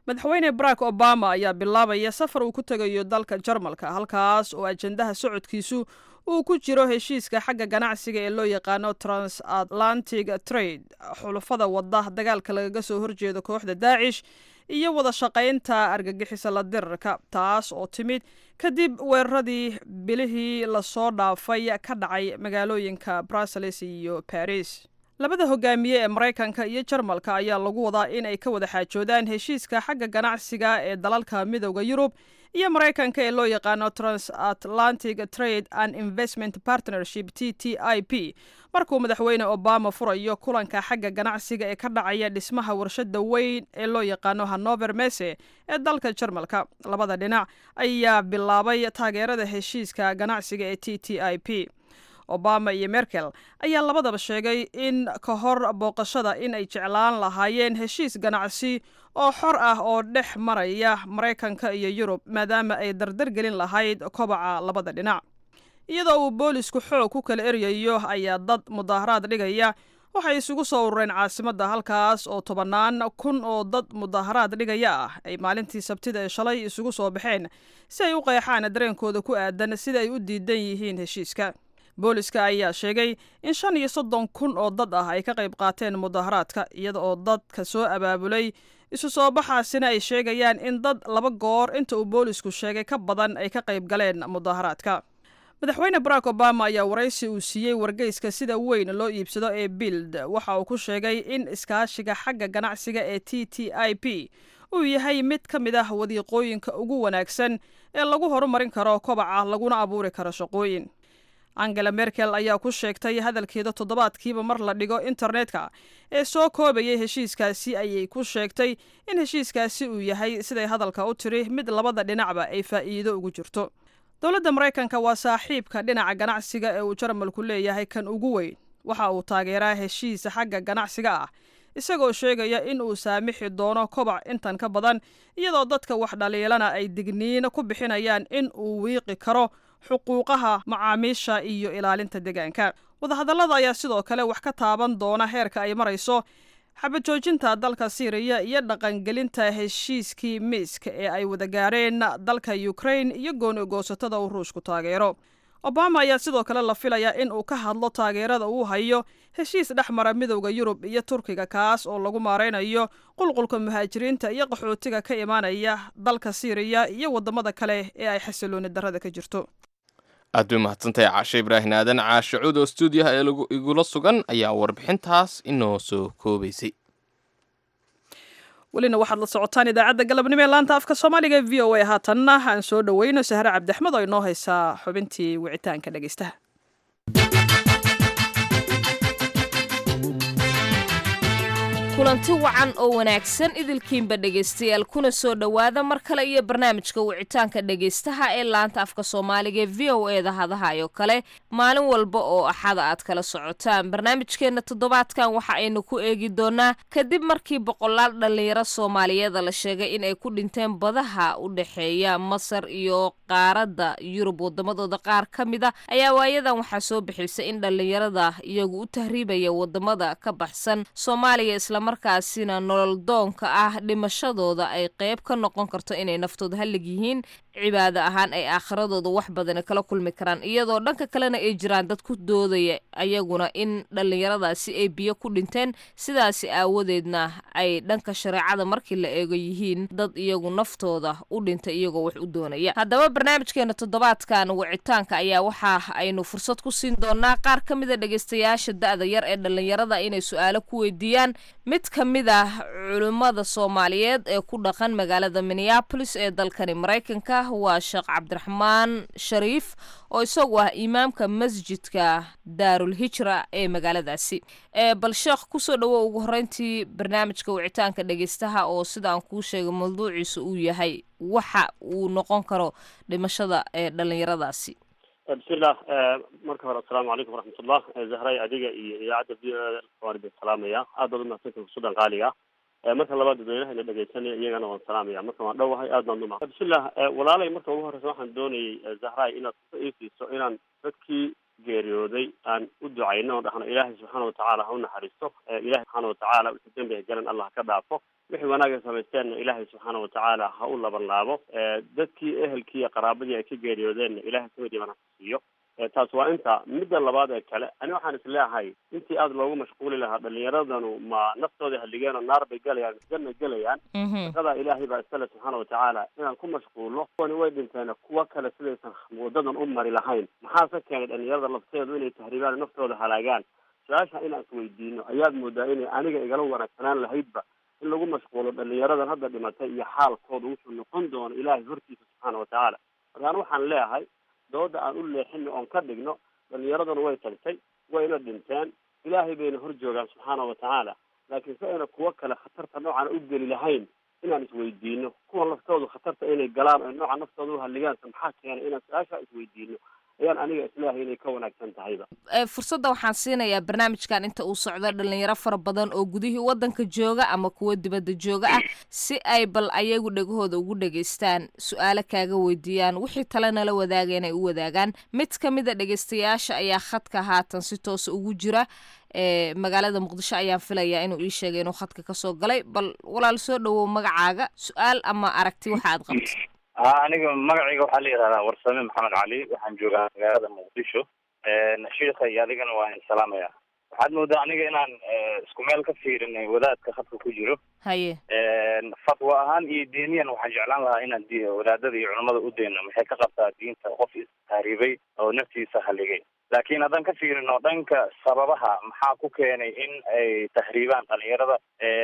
madaxweyne barack obama ayaa bilaabaya safar uu ku tegayo dalka jarmalka halkaas oo ajendaha socodkiisu uu ku jiro heshiiska xagga ganacsiga ee loo yaqaano transatlantic trade xulufada wadda dagaalka lagaga soo horjeedo kooxda daacish iyo wada shaqaynta argagixisa la dirarka taas oo timid kadib weeraradii bilihii lasoo dhaafay ka dhacay magaalooyinka brussels iyo baris labada hogaamiye ee maraykanka iyo jarmalka ayaa lagu wadaa in ay ka wada xaajoodaan heshiiska xagga ganacsiga ee dalalka midooda yurub iyo maraykanka ee loo yaqaano transatlantic trade and investment partnership t t i p markuu madaxweyne obama furayo kulanka xagga ganacsiga ee ka dhacaya dhismaha warshada weyn ee loo yaqaano hanover mese ee dalka jarmalka labada dhinac ayaa bilaabay taageerada heshiiska ganacsiga ee t t i p obama iyo merkel ayaa labadaba sheegay in ka hor booqashada in ay jeclaan lahaayeen heshiis ganacsi oo xor ah oo dhex maraya maraykanka iyo yurub maadaama ay dardar gelin lahayd kobaca labada dhinac iyadoo uu boolisku xoog ku kala eryayo ayaa dad mudaaharaad dhigaya waxay isugu soo urureen caasimadda halkaas oo tobannaan kun oo dad mudaaharaad dhigaya ah ay maalintii sabtida ee shalay isugu soo baxeen si ay u qeexaan dareenkooda ku aadan sida ay u diidan yihiin heshiiska booliska ayaa sheegay in shan iyo soddon kun oo dad ah ay ka qayb qaateen mudaaharaadka iyada oo dadka soo abaabulay isu soo baxaasina ay sheegayaan in dad laba goor inta uu boolisku sheegay ka badan ay ka qayb galeen mudaaharaadka madaxweyne barack obama ayaa waraysi uu siiyey wargeyska sida weyn loo iibsado ee bild waxa uu ku sheegay in iskaashiga xagga ganacsiga ee t t i p uu yahay mid ka mid ah wadiiqooyinka ugu wanaagsan ee lagu horumarin karo kobaca laguna abuuri karo shaqooyin angela merkel ayaa ku sheegtay hadalkeeda toddobaadkiiba mar la dhigo internetka ee soo koobayay heshiiskaasi ayay ku sheegtay in heshiiskaasi uu yahay siday hadalka u tiri mid labada dhinacba ay faa'iido ugu jirto dowladda maraykanka waa saaxiibka dhinaca ganacsiga ee uu jarmalku leeyahay kan ugu weyn waxa uu taageeraa heshiis xagga ganacsiga ah isagoo sheegaya in uu saamixi doono kobac intan ka badan iyadoo dadka wax dhaliilana ay digniino ku bixinayaan in uu wiiqi karo xuquuqaha macaamiisha iyo ilaalinta deegaanka wadahadallada ayaa sidoo kale wax ka taaban doona heerka ay marayso xabajoojinta dalka siiriya iyo dhaqangelinta heshiiskii miiska ee ay wada gaareen dalka ukrain iyo gooni goosatada uu ruushku taageero obama ayaa sidoo kale la filayaa in uu ka hadlo taageerada uu hayo heshiis dhex mara midowda yurub iyo turkiga kaas oo lagu maaraynayo qulqulka muhaajiriinta iyo qaxootiga ka imaanaya dalka siiriya iyo waddamada kale ee ay xasilooni darrada ka jirto aad bay mahadsantahay caashe ibraahin aadan caashe cud oo stuudiyaha ee igula sugan ayaa warbixintaas inoo soo koobaysay welina waxaad la socotaan idaacadda galabnimo ee laanta afka soomaaliga e v o a haatanna aan soo dhoweyno sahre cabdixmed oo inoo haysaa xubintii wicitaanka dhegeystaha kulanti wacan oo wanaagsan idilkiinba dhegaystayaal kuna soo dhowaada mar kale iyo barnaamijka wicitaanka dhegaystaha ee laanta afka soomaaliga ee v o e da hadahayo kale maalin walba oo axada aad kala socotaan barnaamijkeenna toddobaadkan waxa aynu ku eegi doonaa kadib markii boqolaal dhallinyaro soomaaliyeeda la sheegay in ay ku dhinteen badaha u dhexeeya masar iyo qaaradda yurub wadamadooda qaar ka mid a ayaa waayadan waxaa soo bixisay in dhallinyarada iyagu u tahriibaya wadamada ka baxsan soomaaliya islamarkaasina nolol doonka ah dhimashadooda ay qayb ka noqon karto inay naftooda hallig yihiin cibaado ahaan ay aakhiradooda wax badani kala kulmi karaan iyadoo dhanka kalena ay jiraan dad ku doodaya ayaguna in dhallinyaradaasi ay biyo ku dhinteen sidaasi aawadeedna ay dhanka shareecada markii la eego yihiin dad iyagu naftooda u dhintay iyagoo wax u doonaya haddaba barnaamijkeena toddobaadkan wicitaanka ayaa waxa aynu fursad ku siin doonaa qaar ka mida dhegaystayaasha da-da yar ee dhallinyarada inay su-aalo ku weydiiyaan mid ka mid ah culimmada soomaaliyeed ee ku dhaqan magaalada minneabolis ee dalkani maraykanka waa sheekh cabdiraxmaan shariif oo isagu ah imaamka masjidka daarul hijra ee magaaladaasi bal sheekh kusoo dhawo ugu horeyntii barnaamijka wicitaanka dhegeystaha oo sida aan kuu sheegay mawduuciisa uu yahay waxa uu noqon karo dhimashada ee dhallinyaradaasi bismillah marka hore assalaamu calaykum waraxmatullah zahray adiga iyo idaacadda v o waan idin salaamaya aad baad umahadsantahay sudan qaaliga marka labaad dadweynaha ina dhegeysanaya iyagana waan salaamaya marka waan dhowahay aad baan umahad bismillah walaalay marka ugu horeysa waxaan doonayay zahray inaad ku iifiiso inaan dadkii geeriyooday aan u ducayno oo dhahno ilaahay subxaana watacaala ha u naxariisto ilahay subxaana watacaala wixii dembiga galan allah ka dhaafo wixii wanaaga samaysteenna ilaahay subxaana watacaala ha u laban laabo dadkii ehelkii iyo qaraabadii ay ka geeriyoodeenna ilahay samid iman ha siiyo taas waa inta midda labaad ee kale ani waxaan isleeyahay intii aada loogu mashquuli lahaa dhalinyaradanu ma naftooda haligeen oo naar bay gelayaan janna gelayaan shaqadaa ilaahay baa iskale subxaana watacaala inaan ku mashquulno kuwani way dhinteen kuwa kale sidaysan wadadan u mari lahayn maxaase keenay dhalinyarada lafteedu inay tahriibaan naftooda halaagaan su-aasha inaan isweydiino ayaad moodaa inay aniga igala wanaagsanaan lahaydba in lagu mashquulo dhalinyaradan hadda dhimatay iyo xaalkooda wuxuu noqon doono ilaahay hortiisa subxaana watacaala markaan waxaan leeyahay dooda aan u leexino oon ka dhigno dhalinyaraduna way tagtay wayna dhinteen ilaahay bayna hor joogaan subxaana watacaala laakiin si ayna kuwo kale khatarta noocan u geli lahayn inaan isweydiino kuwa laftoodu khatarta inay galaan oy nooca naftooda uhaligaansa maxaa keenay inaan su-aashaa isweydiino ayaan aniga isleeyahay inay ka wanaagsan tahayba fursadda waxaan siinayaa barnaamijkan inta uu socdo dhalinyaro fara badan oo gudihii waddanka jooga ama kuwo dibadda jooga ah si ay bal ayagu dhegahooda ugu dhegaystaan su-aalo kaaga weydiiyaan wixii tale nala wadaaga inay u wadaagaan mid ka mid a dhegaystayaasha ayaa khadka haatan si toosa ugu jira ee magaalada muqdisho ayaan filayaa inuu ii sheegay inuu khadka kasoo galay bal walaal soo dhawow magacaaga su-aal ama aragti waxa aad qabto ha aniga magacayga waxaa la yidhahdaa warsame maxamed cali waxaan joogaa magaalada muqdisho shiika iyo adigana waa in salaamaya waxaad moodaa aniga inaan isku meel ka fiirinay wadaadka khadka ku jiro haye fatwa ahaan iyo diiniyan waxaan jeclaan lahaa inaan di wadaadada iyo culamada u dayno maxay ka qabtaa diinta qof istahriibay oo naftiisa haligay laakiin haddaan ka fiirino dhanka sababaha maxaa ku keenay in ay tahriibaan dhalinyarada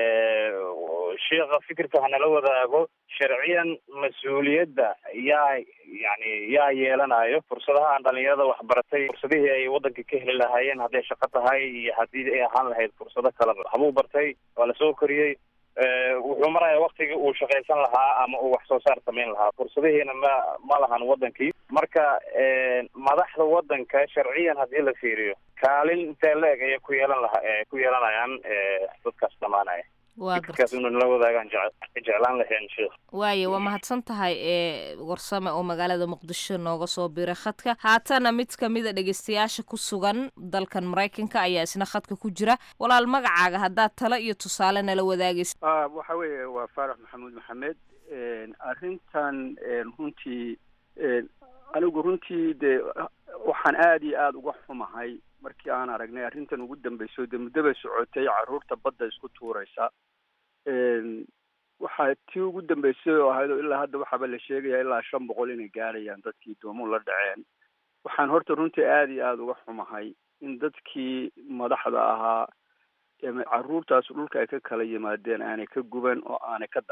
sheikha fikirka hanala wadaago sharciyan mas-uuliyadda yaa yani yaa yeelanayo fursadaha aan dhalinyarada waxbaratay fursadihii ay waddanka ka heli lahaayeen hadday shaqo tahay iyo haddii ay ahaan lahayd fursado kaleba habuu bartay waa lasoo koriyey wuxuu maraya waktigii uu shaqaysan lahaa ama uu wax soo saar samayn lahaa fursadihiina ma ma lahan wadankii marka madaxda wadanka sharciyan haddii la fiiriyo kaalin intee la-eg ayay ku yeelan laha ku yeelanayaan dadkaas dhamaanaya fikirkaas inu nala wadaagaan jec jeclaan lahayn sheikh waaye waa mahadsan tahay ee warsame oo magaalada muqdisho nooga soo biray khadka haatana mid kamid a dhegeystayaasha ku sugan dalkan maraykanka ayaa isna khadka ku jira walaal magacaaga haddaad talo iyo tusaale nala wadaagaysa waxa weeye waa faarax maxamuud maxamed arrintan runtii anigu runtii dee waxaan aada iyo aada uga xumahay markii aan aragnay arrintan ugu dambeyso dee muddaba socotay carruurta badda isku tuuraysa waxaa tii ugu dambeysay oo ahayd oo ilaa hadda waxaaba la sheegaya ilaa shan boqol inay gaarayaan dadkii doomuhu la dhaceen waxaan horta runtii aada iyo aada uga xumahay in dadkii madaxda ahaa carruurtaas dhulka ay ka kala yimaadeen aanay ka guban oo aanay ka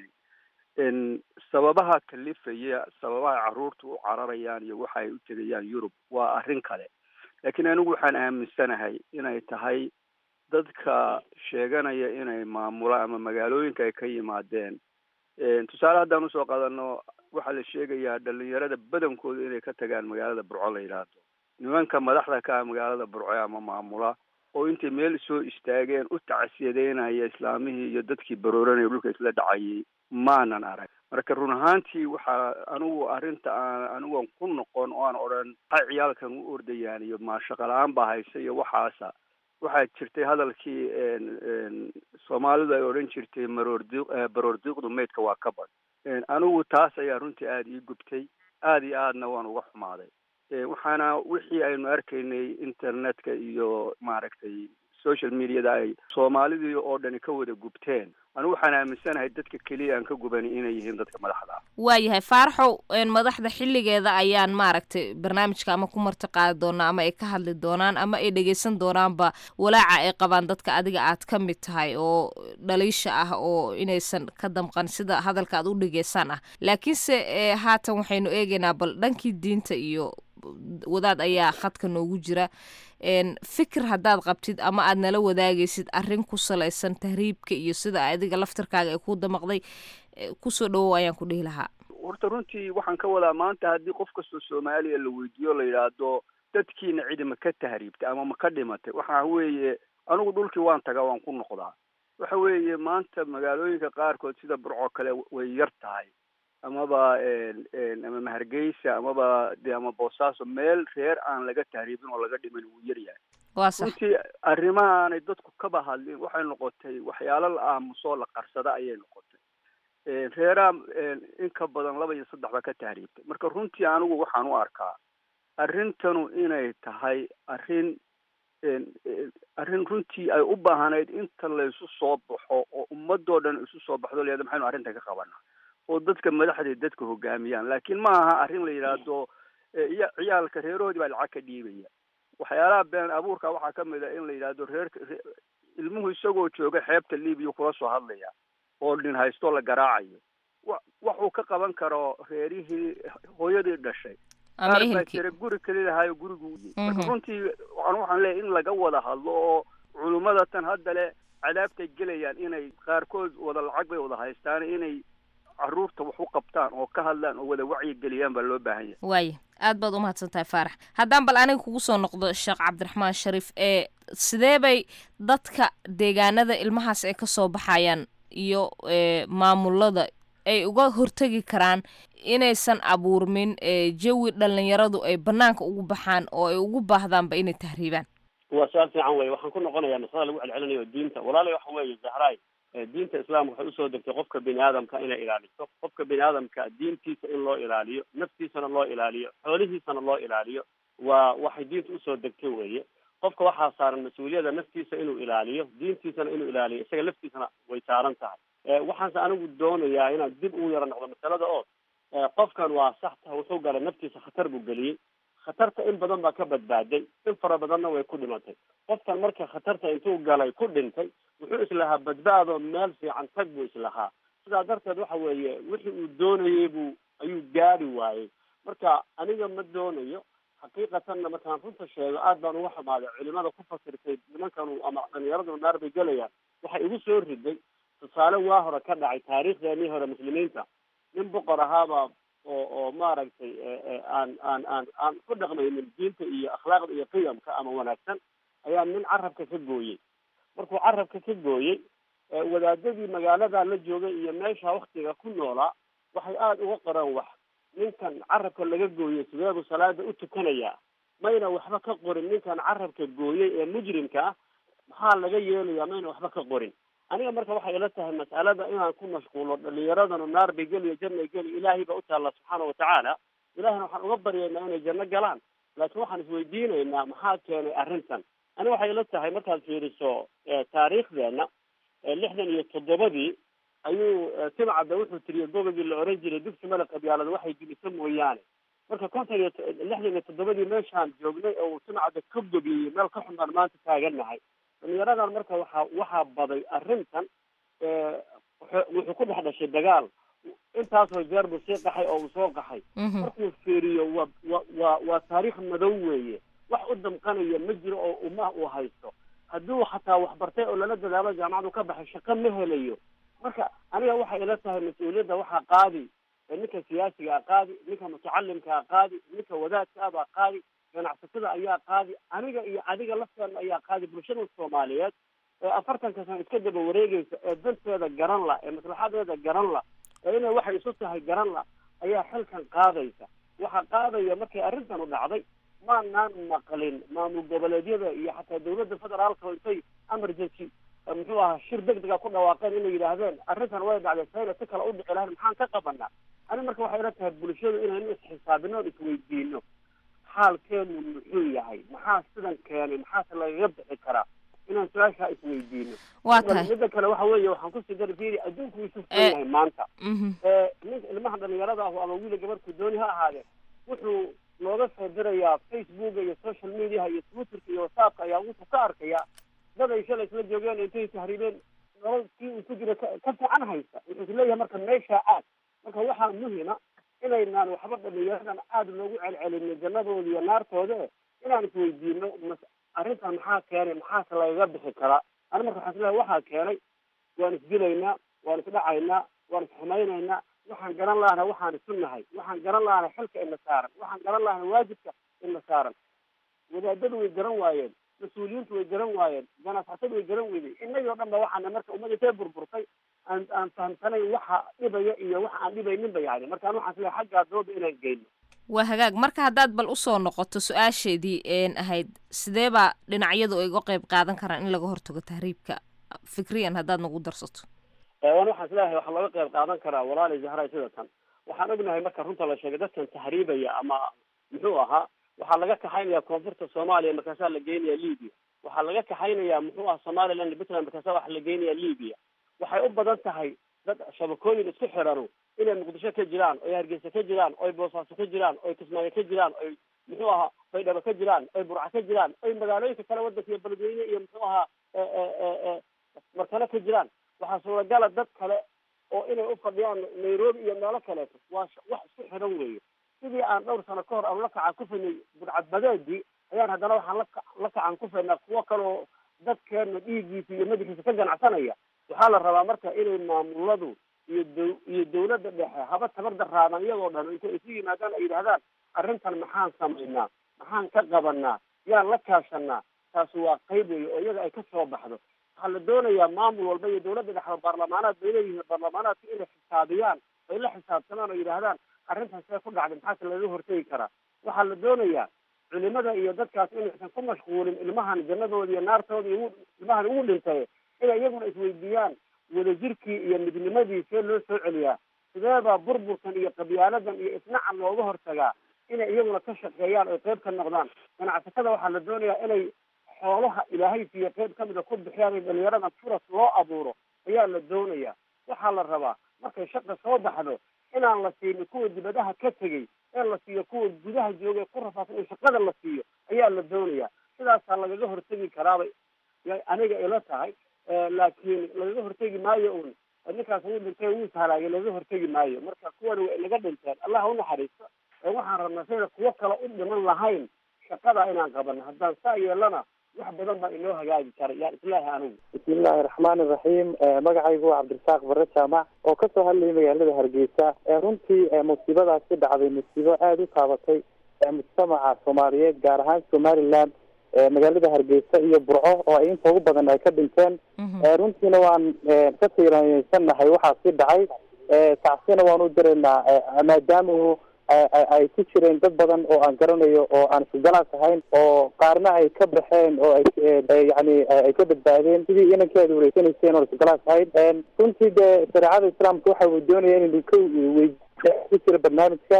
damqanin sababaha kalifaya sababaha carruurta u cararayaan iyo waxa ay u tegayaan yurub waa arrin kale laakiin anigu waxaan aaminsanahay inay tahay dadka sheeganaya inay maamulaan ama magaalooyinka ay ka yimaadeen tusaale haddaan usoo qaadano waxaa la sheegayaa dhalinyarada badankooda inay ka tagaan magaalada burco la yidhaahdo nimanka madaxda ka ah magaalada burco ama maamula oo intay meel soo istaageen u tacsiyadeynaya islaamihii iyo dadkii barooranaya dhulka isla dhacayay maanan arag marka run ahaantii waxaa anigu arrinta aan anigoon ku noqon oo aan odhan maxay ciyaalkan u ordayaan iyo maashaqa la-aan baa haysa iyo waxaasa waxaa jirtay hadalkii soomaalidu ay odhan jirtay maroordi baroordiiqdu maydka waa ka bad anigu taas ayaa runtii aada ii gubtay aada iyo aadna waan uga xumaaday waxaana wixii aynu arkaynay internetka iyo maaragtay social mediada ay soomaalidii oo dhani ka wada gubteen anigu waxaan aaminsanahay dadka keliya aan ka gubani inay yihiin dadka madaxda ah waayahay faaraxow madaxda xilligeeda ayaan maaragtay barnaamijka ama ku marti qaadi doonaa ama ay ka hadli doonaan ama ay dhegeysan doonaanba walaaca ay qabaan dadka adiga aad ka mid tahay oo dhaliisha ah oo inaysan ka damqan sida hadalka aad u dhegeysaan ah laakiinse haatan waxaynu eegaynaa bal dhankii diinta iyo wadaad ayaa khadka noogu jira fikir haddaad qabtid ama aad nala wadaagaysid arrin ku salaysan tahriibka iyo sida adiga laftarkaaga ay ku damaqday kusoo dhawow ayaan ku dhihi lahaa horta runtii waxaan ka wadaa maanta haddii qof kastoo soomaaliya la weydiiyo la yidhaahdo dadkiina cidi ma ka tahriibtay ama ma ka dhimatay waxa weeye anigu dhulkii waan tagaa waan ku noqdaa waxa weeye maanta magaalooyinka qaarkood sida burco kale way yar tahay amaba ama mahargeysa amaba de ama boosaaso meel reer aan laga tahriibin oo laga dhiman wuu yar yahay waa sax runtii arrimahaanay dadku kaba hadlin waxay noqotay waxyaalo la aamusoo la qarsada ayay noqotay reeraha in ka badan laba iyo saddex baa ka tahriibtay marka runtii anigu waxaan u arkaa arrintanu inay tahay arrin arrin runtii ay u baahanayd inta laysu soo baxo oo ummadoo dhan isu soo baxdo leeda maxaynu arrinta ka qabanaa oo dadka madaxda dadka hogaamiyaan laakiin ma aha arrin la yidhaahdo iya ciyaalka reerahoodii baa lacag ka dhiibaya waxyaalaha been abuurka waxaa ka mid a in la yidhaahdo reerka ilmuhu isagoo jooga xeebta libiya kula soo hadlaya oo nin haystoo la garaacayo wa waxuu ka qaban karo reerihii hooyadii dhashay ama qaar baa ehelkii jira guri keli lahaayo gurigu marka Mhm. runtii waxaan waxaan leeyahay in laga wada hadlo oo culummada tan hadda le cadaabtay gelayaan inay qaarkood wada lacag bay wada haystaan inay caruurta wax u qabtaan oo ka hadlaan oo wada wacyi geliyaan baa loo baahan yahay waaya aad baad umahadsan tahay faarax haddaan bal aniga kugu soo noqdo sheekh cabdiraxmaan shariif ee sidee bay dadka deegaanada ilmahaas ay ka soo baxayaan iyo ee, maamulada ay uga hortegi karaan inaysan abuurmin ee, jawi dhallinyaradu ay bannaanka ugu baxaan oo ay ugu baahdaanba inay tahriibaan waa su-aal fiican weye waxaan ku noqonayaa masalada lagu celcelinayo diinta walaalahi waxa weeye zahraay eh, diinta islaamka waxay usoo degtay qofka bini aadamka inay ilaaliso qofka bini aadamka diintiisa in loo ilaaliyo naftiisana loo ilaaliyo xoolihiisana loo ilaaliyo waa waxay diinta usoo degtay weeye qofka waxaa saaran mas-uuliyada naftiisa inuu ilaaliyo diintiisana inuu ilaaliyo isaga laftiisana way saaran tahay Eh, waxaanse anigu doonayaa inaan dib ugu yaro noqdo masalada oo eh, qofkan waa sax taha wuxuu galay naftiisa khatar buu geliyey khatarta in badan baa ka badbaaday in fara badanna way ku dhimatay qofkan marka khatarta intuu galay ku dhintay wuxuu islahaa badbaado meel fiican tag buu islahaa sidaa darteed waxa weeye wixii uu doonayey buu ayuu gaari waayey marka aniga ma doonayo xaqiiqatanna markaan runta sheego aad baan uga xumaaday culimada ku fasirtay nimankanu ama dhalinyaradu naar bay gelayaan waxay igu soo riday tusaale waa hore ka dhacay taariikhdeenii hore muslimiinta nin boqor ahaaba oo oo maaragtay eh, eh, aan aan aan aan ku dhaqmaynin diinta iyo akhlaaqda iyo qiyamka ama wanaagsan ayaa nin carabka ka gooyey markuu carabka ka gooyey eh, wadaadadii magaalada la joogay iyo meesha waktiga ku noolaa waxay aada uga qoreen wax ninkan carabka laga gooyey sidee buu salaada u tukanayaa mayna waxba ka qorin ninkan carabka gooyey ee mujrimka ah maxaa laga yeelayaa mayna waxba ka qorin aniga marka waxay ila tahay mas'alada inaan ku mashquulo dhalinyaradanu naar bay geliyo jannay geli ilaahay baa u taalla subxaana watacaala ilahina waxaan uga baryaynaa inay janno galaan laakiin waxaan isweydiinaynaa maxaa keenay arrintan aniga waxay ila tahay markaad fiiriso eh, taariikhdeena eh, lixdan iyo toddobadii ayuu eh, timcadda wuxuu tiriyey gobogii la oran jiray dugsi male qabyaalada waxay dilisa mooyaane marka konton iyo to- lixdan iyo toddobadii meeshaan joognay oo uu timcadda ka gobiyey meel ka xun baan maanta taagannahay dhalinyaradan marka waxaa waxaa baday arrintan eh, wuxuu- wuxuu ku dhex dhashay dagaal intaasoo jeer buu sii qaxay oo uu soo qaxay markuu fiiriyo waa wa waa waa taariikh madow weeye wax u damqanaya ma jiro oo ummaha uu haysto hadduu xataa wax bartay oo lala dadaalo jaamacadu ka baxay shaqo ma helayo marka aniga waxay ila tahay mas-uuliyadda waxaa qaadi ee ninka siyaasiga a qaadi ninka mutacalimka a qaadi ninka wadaadka ah baa qaadi ganacsatada ayaa qaadi aniga iyo adiga lafteena ayaa qaadi bulshada soomaaliyeed ee afartanka sano iska daba wareegeysa ee danteeda garan la ee maslaxadeeda garan la ee inay waxay isu tahay garan la ayaa xilkan qaadaysa waxaa qaadaya markay arrintanu dhacday maanaan maqlin maamul goboleedyada iyo xataa dawladda federaalka oo intay emergency eh, muxuu ahaa shir deg dega ku dhawaaqeen inay yidhaahdeen arrintan way dhacday sayna si kale u dhici lahayn maxaan ka qabanaa ani marka waxay ila tahay bulshadu inaynu isxisaabino oon isweydiino xaalkeenu muxuu yahay maxaa sidan keenay maxaase lagaga bixi karaa inaan su-aashaa isweydiino Waa tahay. midda kale waxa weeye waxaan kusii dari fiiri adduunku wuu isu furan Eh, yahay maanta Mhm. ee ninka ilmaha dhalinyarada ah ama wiila gabarku dooni ha ahaadee wuxuu looga soo dirayaa facebooka iyo social mediaha iyo twitterka iyo whatsappka ayaa wuxuu ka arkayaa dad ay shalay isla joogeen intay tahriibeen nolol kii uu ku jira ka ka fiican haysta wuxuu isleeyahay marka meeshaa aad marka waxaa muhima inaynaan waxba dhalinyaradan aada loogu celcelinin jannadooda iyo naartooda eh, inaan isweydiino mas- arrintan maxaa keenay maxaase lagaga bixi karaa ani marka waxaan isleeyahay waxaa keenay waan isdilaynaa waan isdhacaynaa waan isxumaynaynaa waxaan garan lahana waxaan isu nahay waxaan garan lahana xilka ina saaran waxaan garan lahana waajibka ina saaran wadaadadu way garan waayeen mas-uuliyiintu way garan waayeen ganacsatadu way garan weydeen innagii oo dhan ba waxaana marka ummadda intee burburtay aan aan fahamsanayn waxa dhibaya iyo waxa aan dhibayninba yani marka anu waxaan isleeyahay xaggaa dooda inaan geyno waa hagaag marka haddaad bal usoo noqoto su-aasheedii een ahayd sidee baa dhinacyadu ay uga qayb qaadan karaan in laga hortago tahriibka fikriyan haddaad nagu darsato waan waxaan isleeyahay waxaa looga qayb qaadan karaa walaali zahray sida tan waxaan ognahay marka runta la sheegay dadkan tahriibaya ama muxuu ahaa waxaa laga kaxaynaya koonfurta soomaaliya markaasaa la geynaya libya waxaa laga kaxaynaya muxuu aha somaliland iyo puntland markaasaa waxa la geynaya libya waxay u badan tahay dad shabakooyin isku xirano inay muqdisho ka jiraan oy hargeysa ka jiraan oy boosaaso ka jiraan oy kismaayo ka jiraan oy muxuu ahaa baydhabo ka jiraan oy burca ka jiraan oy magaalooyinka kale wadanka iyo beledweyne iyo muxuu ahaa markale ka jiraan waxaa suuragala dad kale oo inay u fadhiyaan nairobi iyo meelo kaleeto waa wax isku xiran weeye sidii aan dhowr sano ka hor aan la kacan ku faynay budcadbadeedii ayaan haddana waxaan la la kacan ku faynaa kuwo kaleoo dadkeena dhiiggiisa iyo madaxiisa ka ganacsanaya waxaa la rabaa marka inay maamuladu iyo dow iyo dawladda dhexe haba tabar daraadaan iyagoo dhan intay isu yimaadaan ay yidhahdaan arrintan maxaan samaynaa maxaan ka qabanaa yaan la kaashanaa taasi waa qayb weeye oo iyaga ay ka soo baxdo waxaa la doonayaa maamul walba iyo dawladda dhexe baarlamaanaad bay leeyihiin baarlamaanaadka inay xisaabiyaan ay la xisaabtamaan oo yidhaahdaan arrintan see ku dhacday maxaase laga hortegi karaa waxaa la doonayaa culimada iyo dadkaas inaysan ku mashquulin ilmahan jannadooda iyo naartooda iyo ilmahan ugu dhintay inay iyaguna isweydiiyaan wadajirkii iyo midnimadii see loo soo celiyaa sideebaa burburkan iyo qabyaaladan iyo isnacan looga hortagaa inay iyaguna ka shaqeeyaan oy qayb ka noqdaan ganacsatada waxaa la doonayaa inay xoolaha ilaahay siiyo qayb kamida ku bixiyaan in dhalinyarada furas loo abuuro ayaa la doonayaa waxaa la rabaa markay shaqa soo baxdo inaan la siinin kuwa dibadaha ka tegey in la siiyo kuwa gudaha jooga ku rafaadsan in shaqada la siiyo ayaa la doonayaa sidaasaa lagaga hortegi karaabay aniga ila tahay laakiin lagaga hortegi maayo un ninkaas wuu dhintay wuu ishalaagay lagaga hortegi maayo marka kuwan way naga dhinteen allah ha unaxariisto waxaan rabnaa sayna kuwo kale u dhiman lahayn shaqada inaan qabano haddaan saa yeelana wax badan baa inoo hagaagi kara yaan islaahi anigu bismillahi raxmaani raxiim magacaygu waa cabdirasaaq bare jaamac oo kasoo hadlayay magaalada hargeysa runtii musiibadaasi dhacday musiibo aada u taabatay mujtamaca soomaaliyeed gaar ahaan somaliland magaalada hargeysa iyo burco oo ay inta ugu badan ay ka dhinteen runtiina waan ka tiiranyeysannahay waxaasi dhacay tacsina waan u diraynaa maadaama ay ku jireen dad badan oo aan garanayo oo aan isgalaas ahayn oo qaarna ay ka baxeen oo ay yani ay ka badbaadeen sidii inankii aad wareysanayseen oo isgalaas ahayn runtii dee shareecada islaamka waxa uu doonaya inaynu ka wey ku jira barnaamijka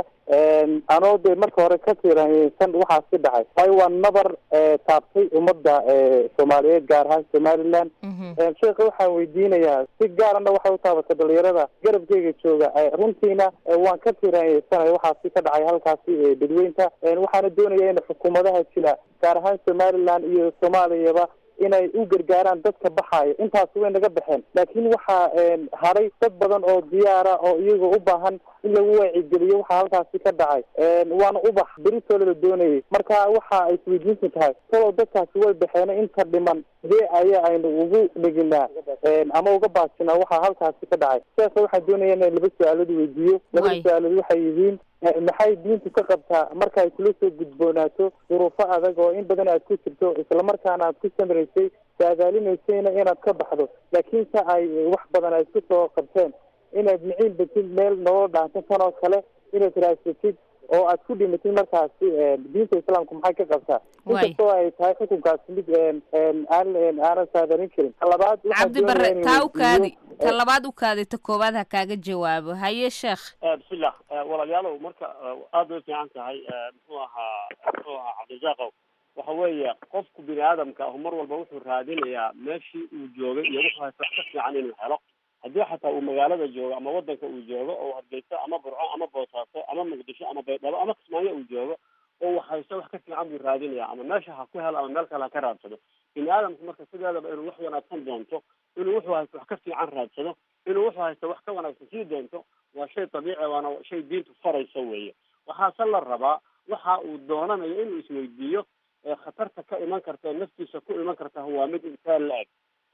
anoo de marka hore ka tiiranyeysan waxaasi dhacay waayo waa nabar taabtay ummadda soomaaliyeed gaar ahaan somaliland sheekha waxaan weydiinayaa si gaarana waxay u taabatay dhalinyarada garabkeyga jooga runtiina waan ka tiiranyeysanay waxaasi ka dhacay halkaasi dadweynta waxaana doonaya in xukuumadaha jira gaar ahaan somaliland iyo soomaaliyaba inay u gargaaraan dadka baxaaya intaasi way naga baxeen laakiin waxaa haray dad badan oo diyaara oo iyagoo u baahan in lagu waacigeliyo waxaa halkaasi ka dhacay waana ubax beritoola la doonayay marka waxa ay isweydiintu tahay talow dadkaasi way baxeen inta dhiman sidee ayaa aynu ugu dheginaa ama uga baajinaa waxaa halkaasi ka dhacay sheekha waxaan doonaya inaan laba su-aalood weydiiyo labada su-aalood waxay yihiin maxay diintu ka qabtaa marka ay kula soo gudboonaato duruufo adag oo in badan aad ku jirto islamarkaana aad ku samraysay saadaalinaysayna inaad ka baxdo laakiinse ay wax badan ay isku soo qabteen inaad miciin batid meel nolol dhaanto tan oo kale inaad raadsatid oo aad ku dhimatid markaasi diinta islaamku maxay ka qabtaa inkastoo ay tahay xukunkaasi mid aan aanan saadarin karin talabaad cabdi bare taa u kaadi ta labaad u kaadi ta koowaad ha kaaga jawaabo haye sheekh bismillah walaalayaalow marka aad bay fiican tahay muxuu ahaa muxuu ahaa cabdirasaaqow waxa weeye qofku bini aadamka ahu mar walba wuxuu raadinayaa meeshii uu joogay iyo wuxuu haysta wax ka fiican inuu helo haddii xataa uu magaalada joogo ama wadanka uu joogo oo hargeysa ama burco ama boosaaso ama muqdisho ama baydhabo ama kismaayo uu joogo oo wax haysto wax ka fiican buu raadinaya ama meesha ha ku helo ama meel kale ha ka raadsado bini aadamku marka sideedaba inuu wax wanaagsan doonto inuu wuxuu haysto wax ka fiican raadsado inuu wuxuu haysto wax ka wanaagsan sii doonto waa shay dabiici waana shay diintu farayso weeye waxaase la rabaa waxa uu doonanayo inuu isweydiiyo khatarta ka iman karta ee naftiisa ku iman karta waa mid intaan la eg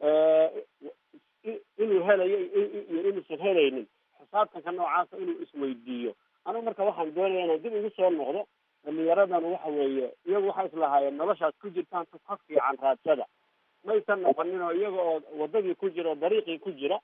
inuu helayo iyo inuusan helaynin xisaabtanka noocaasa inuu isweydiiyo anigu marka waxaan doonaya inaan dib ugu soo noqdo dhalinyaradan waxa weeye iyagu waxay islahaayeen noloshaas ku jirtaan tuf ka fiican raadsada maysan noqonin oo iyaga oo wadadii ku jira oo dariiqii ku jira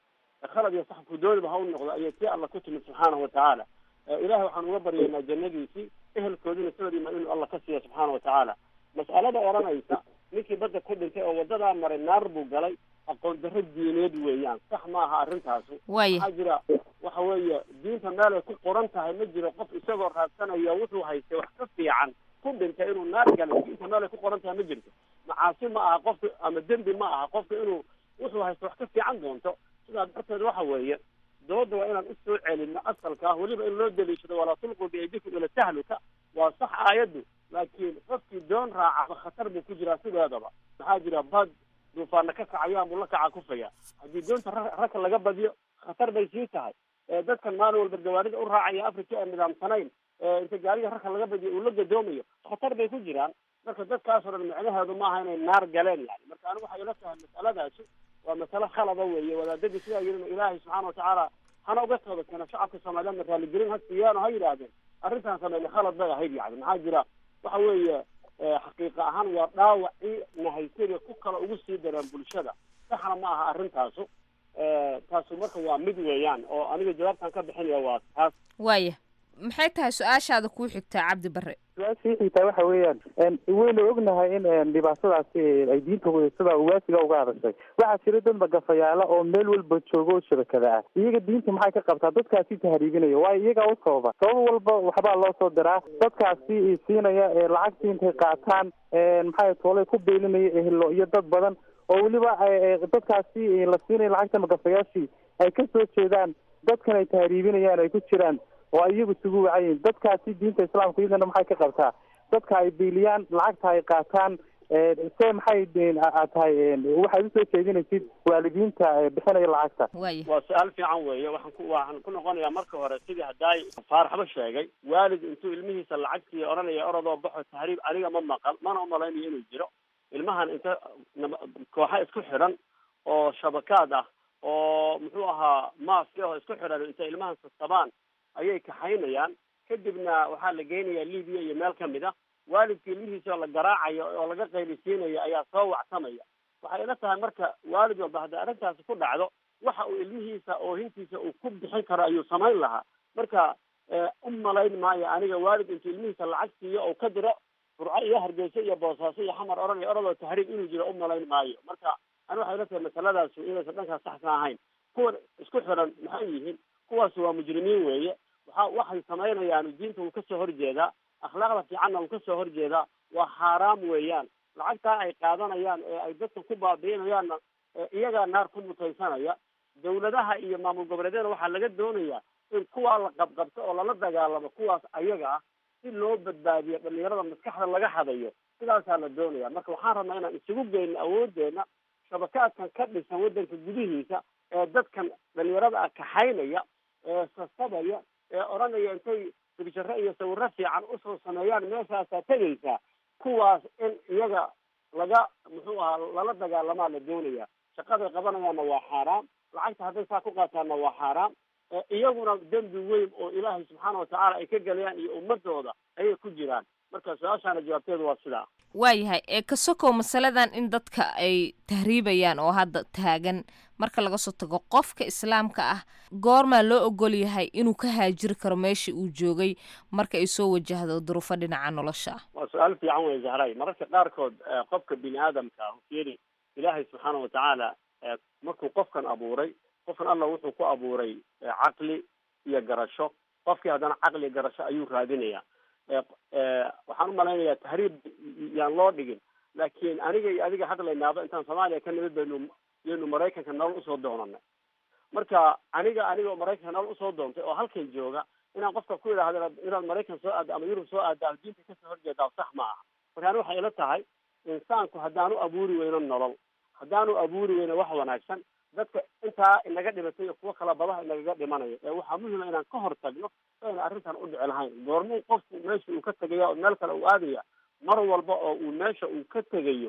khalad iyo sax kudoodiba ha u noqdo ayay si alla ku timid subxaanahu watacaala ilahay waxaan uga baryaynaa jannadiisii ehelkoodina sidoodiima inuu alla ka siiya subxaana watacaala mas'alada odhanaysa ninkii badda ku dhintay oo wadadaa maray naar buu galay aqoon darro diineed weeyaan sax ma aha arrintaasu Waaya. waxaa jira waxa weeye diinta meel ay ku qoran tahay ma jiro qof isagoo raadsanaya wuxuu haystay wax ka fiican ku dhintay inuu naar galay diinta meel ay ku qoran tahay ma jirto macaasi ma aha qofka ama dembi ma aha qofka inuu wuxuu haysto wax ka fiican doonto sidaa darteed waxa weeye dooda waa inaan usoo celino asalka ah weliba in loo daliishado walaa tulquu biaydikum ila tahluka waa sax aayaddu laakiin qofkii doon raaca khatar buu ku jiraa sideedaba maxaa jira bad duufaana ka kacayaan buu la kaca kufaya haddii doonta ra- ragka laga badiyo khatar bay sii tahay ee dadkan maalin walba gawaarida u raacaya africa ee nidaamsanayn ee inta gaariga ragka laga badiyo uu la gadoomayo khatar bay ku jiraan marka dadkaasoo dhan micnaheedu maaha inay naar galeen yani marka anigu waxay ila tahay mas'aladaasi waa masale khalada weeye wadaadadii sidaa yidhina ilaahay subxaana watacaala hana uga tooba keena shacabka soomaaliyeedna raaligelin ha siiyaan oo ha yidhaahdeen arrintaan sameynay khalad bay ahayd yani maxaa jira waxa weeye eh, xaqiiqa ahaan waa dhaawacii nahaysada ku kala ugu sii dareen bulshada saxna ma aha arrintaasu Eh, taasu marka waa mid weeyaan oo aniga jawaabtan ka bixinaya waa taas waaya maxay tahay su-aashaada kuu xigtaa cabdi barre su-aashii xitaa waxa weeyaan een, waynu ognahay in een, dhibaatadaasi ay diinta ku- sida ugaasiga uga hadashay waxaa jira dad magafayaala oo meel walba jooga oo shabakada ah iyaga diinta maxay ka qabtaa dadkaasi tahriibinaya waayo iyagaa u sababa sabab walba waxbaa loo soo diraa dadkaasi siinaya ee lacagtii intay qaataan een, maxay toolay ku beelinaya ehlo iyo dad badan oo weliba ay- ay dadkaasi la siinaya lacagta magafayaashii ay ka soo jeedaan dadkan ay tahriibinayaan ay ku jiraan oo ay iyagu isugu wacayiin dadkaasi diinta islaamka iyadana maxay ka qabtaa dadka ay biiliyaan lacagta ay qaataan ee, se maxay een, a- a- tahay een, waxaad usoo jeedinaysid waalidiinta ee, bixinaya lacagta waa su-aal fiican weeye waxaan ku waxaan ku noqonayaa marka hore sidii haddaay faaraxba sheegay waalid intuu ilmihiisa lacagtii odhanaya orodoo baxo tahriib aniga ma maqal mana umalaynayo inuu jiro ilmahan inta nab- kooxa isku xidhan oo shabakaad ah oo muxuu ahaa maaska oo isku xidhan inta ilmahan sasabaan ayay kaxaynayaan kadibna waxaa la geynayaa libiya iyo meel kamid ah waalidka ilmihiisa oo la garaacayo oo laga qaylisiinayo ayaa soo wacsamaya waxay ila tahay marka waalid walba hadday arrintaasi ku dhacdo waxa uu ilmihiisa oohintiisa uu ku bixin karo ayuu samayn lahaa marka eh, u malayn maayo aniga waalid intuu ilmihiisa lacag siiyo oo ka diro burco iyo hargeysa iyo boosaaso iyo xamar odhanaya orodoo tahriib inuu jiro u malayn maayo marka ani waxay ila tahay masaladaasi inaysan dhankaas saxsan ahayn kuwan isku xiran maxay yihiin kuwaasi waa mujrimiin weeye waxa waxay samaynayaan diinta wuu kasoo horjeedaa akhlaaqda fiicanna wuu kasoo horjeedaa waa xaaraam weeyaan lacagtaa ay qaadanayaan ee ay dadka ku baabi'inayaanna ee iyagaa naar ku mutaysanaya dawladaha iyo maamul goboleedyada waxaa laga doonayaa in kuwaa la qabqabto oo lala dagaalamo kuwaas ayaga ah si loo badbaadiyo dhalinyarada maskaxda laga hadayo sidaasaa la doonaya marka waxaan rabnaa inaan isugu geyno awoodeena shabakaadkan ka dhisan waddanka gudihiisa ee dadkan dhalinyarada ah kaxaynaya ee sasabaya ee odhanaya intay dibjaro iyo sawiro fiican usoo sameeyaan meeshaasaa tegaysaa kuwaas in iyaga laga muxuu ahaa lala dagaalamaa la doonaya shaqaday qabanayaanna waa xaaraam lacagta hadday saa ku qaataanna waa xaaraam ee iyaguna dembi weyn oo ilaahay subxaana watacaala ay ka galayaan iyo ummadooda ayay ku jiraan marka su-aashaana jawaabteedu waa sidaa waayahay ee ka sokow masaladan in dadka ay tahriibayaan oo hadda taagan marka laga soo tago qofka islaamka ah goormaa loo ogol yahay inuu ka haajiri karo meeshii uu joogay marka ay soo wajahdo duruufo dhinaca nolosha ah waa su-aal fiican wey zahray mararka qaarkood eh, qofka bini aadamka ah fiiri ilaahay subxaana watacaala eh, markuu qofkan abuuray qofkan allah wuxuu ku abuuray eh, caqli iyo garasho qofkii haddana caqli iyo garasho ayuu raadinaya Eh, eh, waxaan umalaynayaa tahriib yaan loo dhigin laakiin aniga iyo adiga hadlaynaaba intaan soomaaliya ka nimid baynu yaynu maraykanka nolol usoo doonanay marka aniga aniga oo maraykanka nolol usoo doontay oo halkan jooga inaan qofka ku idhaahdo inaad- inaad maraykan soo aado ama yurub soo aado ama diinta kasoo horjeedaa sax ma aha marka ani waxay ila tahay insaanku haddaanu abuuri weyno nolol haddaanu abuuri weyno wax wanaagsan dadka intaa inaga dhimatay iyo kuwo kala badaha inagaga dhimanayo ee waxaa muhima inaan ka hor tagno ayna arrintan u dhici lahayn goormuu qofku meesha uu ka tegaya oo meel kale uu aadaya mar walba oo uu meesha uu ka tegayo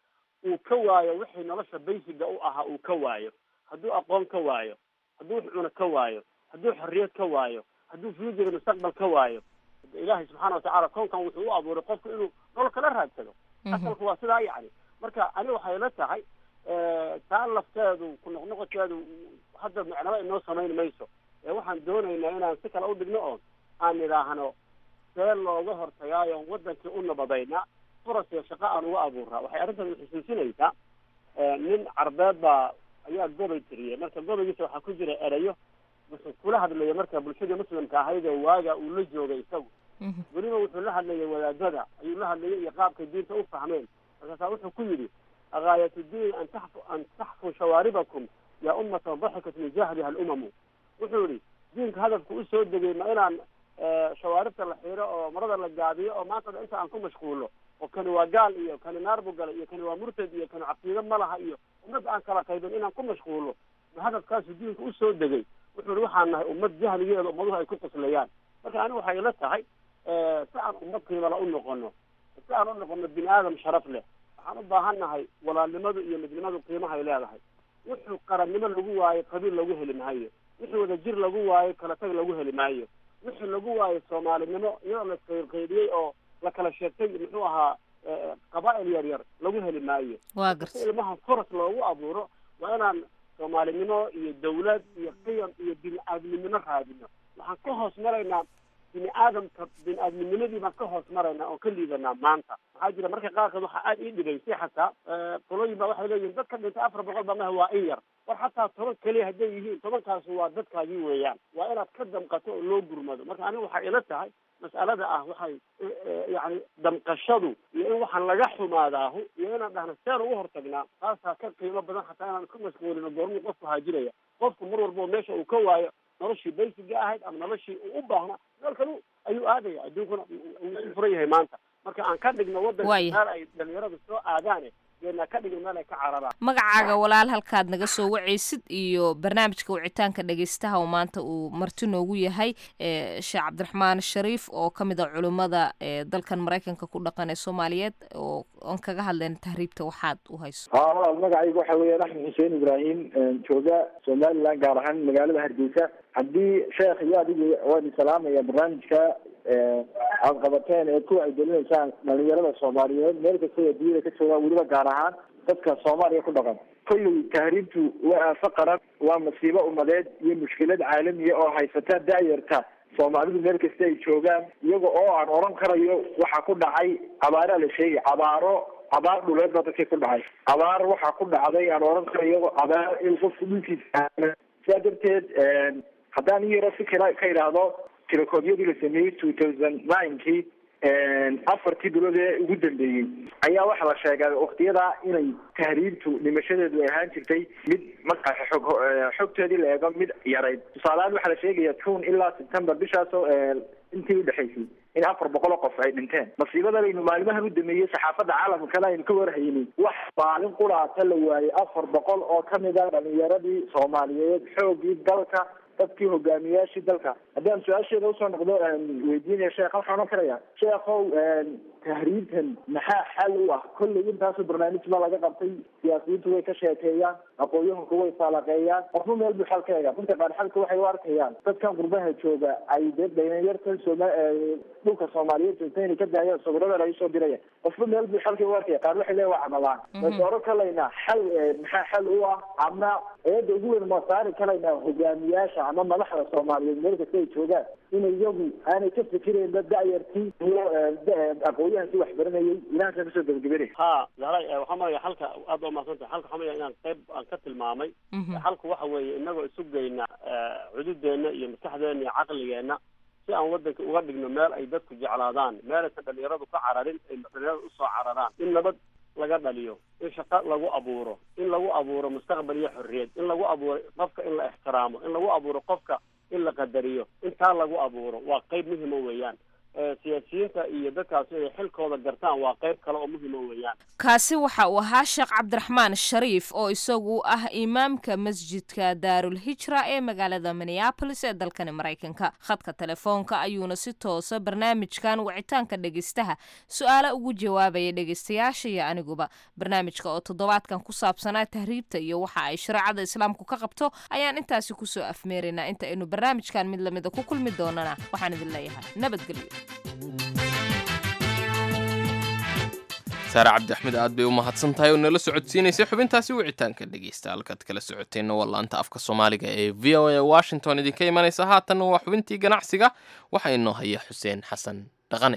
uu ka waayo wixii nolosha baysiga u ahaa uu ka waayo hadduu aqoon ka waayo hadduu wax cuno ka waayo hadduu xorriyad ka waayo hadduu future mustaqbal ka waayo ilaahay subxaana watacaala koonkan wuxuu u abuuray qofku inuu nolol kala raadsado asalku waa sidaa yacni marka ani waxay la tahay taa lafteedu ku noqnoqoteedu hadda macnaba inoo samayn mayso ee waxaan doonaynaa inaan si kale u dhigno oo aan idhaahno see looga hortagaayo wadankii u nabadaynaa furas iyo shaqo aan uga abuuraa waxay arrintan xusuusinaysaa nin carbeed baa ayaa gobay tiriyey marka gobaygiisa waxaa ku jira erayo wuxuu kula hadlaya marka bulshadii muslimka ahayd oo waaga uu la joogay isagu weliba wuxuu la hadlayay wadaadada ayuu la hadlayay iyo qaabkay diinta u fahmeen markaasaa wuxuu ku yidhi غاية الدين أن تحفو أن تحفو شواربكم يا أمة ضحكت من جهلها الأمم وحوري دينك هدفك أسود دقي ما إلى شواربta la xiiro oo marada la gaabiyo oo maanta inta aan ku mashquulo oo kani waa gaal iyo kani naar buu galay iyo kani waa murtad iyo kani caqiido ma laha iyo ummad aan kala qaybin inaan ku mashquulo hadafkaasu diinka usoo degay wuxuu ihi waxaan nahay ummad jahligeeda ummaduhu ay ku qoslayaan marka anigu waxay ila tahay si aan ummad qiimala u noqono si aan u noqono bini aadam sharaf leh waxaan u baahan nahay walaalnimadu iyo midnimadu qiimahay leedahay wuxuu qarannimo lagu waayo qabiil lagu heli maayo wixii wadajir lagu waayo kala tag lagu heli maayo wixii lagu waayo soomaalinimo iyadoo la isqaybqaybiyey oo la kala sheegtay muxuu ahaa qabaa'il yar yar lagu heli maayo waa garta si ilmaha furas loogu abuuro waa inaan soomaalinimo iyo dawlad iyo qiyam iyo bini aadminimo raadino waxaan ka hoos maraynaa bini aadamka bini aadminimadii baan ka hoos maraynaa oo ka liidanaa maanta maxaa jira marka qaarkood waxaa aada ii dhibaysay xataa qolooyin baa waxay leeyihin dadka dhintay afar boqol baa maha waa in yar war xataa toban keliya hadday yihiin tobankaasi waa dadkaagii weeyaan waa inaad ka damqato oo loo gurmado marka aniga waxay ila tahay mas'alada ah waxay yani damqashadu iyo in waxaan laga xumaadaahu iyo inaan dhahno seen ugu hortagnaa taasaa ka qiimo badan xataa inaan isku mashquulino goormuu qofku haajiraya qofku mar walbo meesha uu ka waayo noloshii baysiga ahayd ama noloshii uu u baahnaa meel kalu ayuu aadaya adduunkuna wuu isu furan yahay maanta marka aan ka dhigno waddanka Waaya. meel ay dhalinyaradu soo aadaane deedna ka dhigno meel ay ka cararaan magacaaga walaal halkaad naga soo wacaysid iyo barnaamijka wicitaanka dhegaystaha oo maanta uu marti noogu yahay ee sheekh cabdiraxmaan shariif oo ka mid a culimmada ee dalkan maraykanka ku dhaqan ee soomaaliyeed oo aan kaga hadlayna tahriibta waxaad u hayso haa walaal magacayga waxa weeyaan axmed xuseen ibraahim jooga somaliland gaar ahaan magaalada hargeysa haddii sheekh iyo adigu waan salaamaya barnaamijka aad qabateen ee ku wacyigelinaysaan dhalinyarada soomaaliyeed meel kasta ee duniyada ka joogaan weliba gaar ahaan dadka soomaaliya ku dhaqan kolley tahriibtu waa aafo qaran waa masiibo umadeed iyo mushkilad caalamiya oo haysata da'yarta soomaalidu meel kasta ay joogaan iyaga oo aan odhan karayo waxaa ku dhacay abaaraa la sheegay abaaro abaar dhuleed baa dadkii ku dhacay abaar waxaa ku dhacday aan odhan karayo abaar in qofku dhulkiisa sidaa darteed haddaan in yaro si kale ka idhaahdo tirakoodyadii la sameeyey two thousand ninekii afartii bilood ee ugu dambeeyey ayaa waxaa la sheegaa waktiyada inay tahriibtu dhimashadeedu ay ahaan jirtay mid markaa xog xogteedii la eego mid yarayd tusaalehaan waxaa la sheegaya june ilaa september bishaasoo intii udhexaysay in afar boqol oo qof ay dhinteen masiibada laynu maalimahan u dameeyey saxaafadda caalamkana aynu ka warhaynay wax maalin quraata la waayey afar boqol oo kamid a dhalinyaradii soomaaliyeed xoogii dalka dadkii hogaamiyaashii dalka haddaan su-aasheeda usoo noqdo weydiinaya sheekh waxaan ohan karaya sheekhow tahriibtan maxaa xal u ah kolley intaasoo barnaamij ba laga qabtay siyaasiyiintu way ka sheekeeyaan aqoon-yahanku way faalaaqeeyaan qofba meel buu xal ka eega dadka qaar xalka waxay u arkayaan dadkan qurbaha jooga ay dee dhalinyartan sooma dhulka soomaaliyeed joogta inay ka daayaan sawirada laga soo diraya qofba meel buu xalka u arkaya qaar waxay leeyihin waa camalaan mayse oran kalaynaa xal maxaa xal u ah ama eeda ugu weyn ma saari kalaynaa hogaamiyaasha ama madaxda soomaaliyeed meel kasta ay joogaan in iyagu aanay ka fikirayn dad da'yartii iyo aqoon-yahankii wax baranayay ilahanka kasoo gebagabenay ha zahray waxaa maraya halka aad waa mahadsantahay halka waxaa maraya inaan qayb aan ka tilmaamay halku waxa weeye inagoo isu geyna cududeena iyo maskaxdeena iyo caqligeena si aan wadanka uga dhigno meel ay dadku jeclaadaan meel aysan dhalinyaradu ka cararin ay dhalinyaradu usoo cararaan in nabad laga dhaliyo in shaqo lagu abuuro in lagu abuuro mustaqbal iyo xorriyad in lagu abuuro qofka in la ixtiraamo in lagu abuuro qofka in la qadariyo intaa lagu abuuro waa qayb muhima weeyaan siyaasiyiinta iyo dadkaasi ay xilkooda gartaan waa qayb kale oo muhima weeyaan kaasi waxa uu ahaa sheekh cabdiraxmaan shariif oo isagu ah imaamka masjidka daarul hijra ee magaalada minneabolis ee dalkani maraykanka khadka telefoonka ayuuna si toosa barnaamijkan wicitaanka dhegeystaha su-aalo ugu jawaabaya dhegeystayaasha iyo aniguba barnaamijka oo toddobaadkan ku saabsanaa tahriibta iyo waxa ay shareecada islaamku ka qabto ayaan intaasi kusoo afmeeraynaa inta aynu barnaamijkan mid lamida ku kulmi doonana waxaan idin leeyahay nabadgelyo saare cabdi axmed aad bay u mahadsan tahay oo nala socodsiinaysay xubintaasi wicitaanka dhegeysta halkaad kala socoteenna waa laanta afka soomaaliga ee v o a washington idinka imanaysa haatanna waa xubintii ganacsiga waxaa inoo haya xuseen xasan dhaqane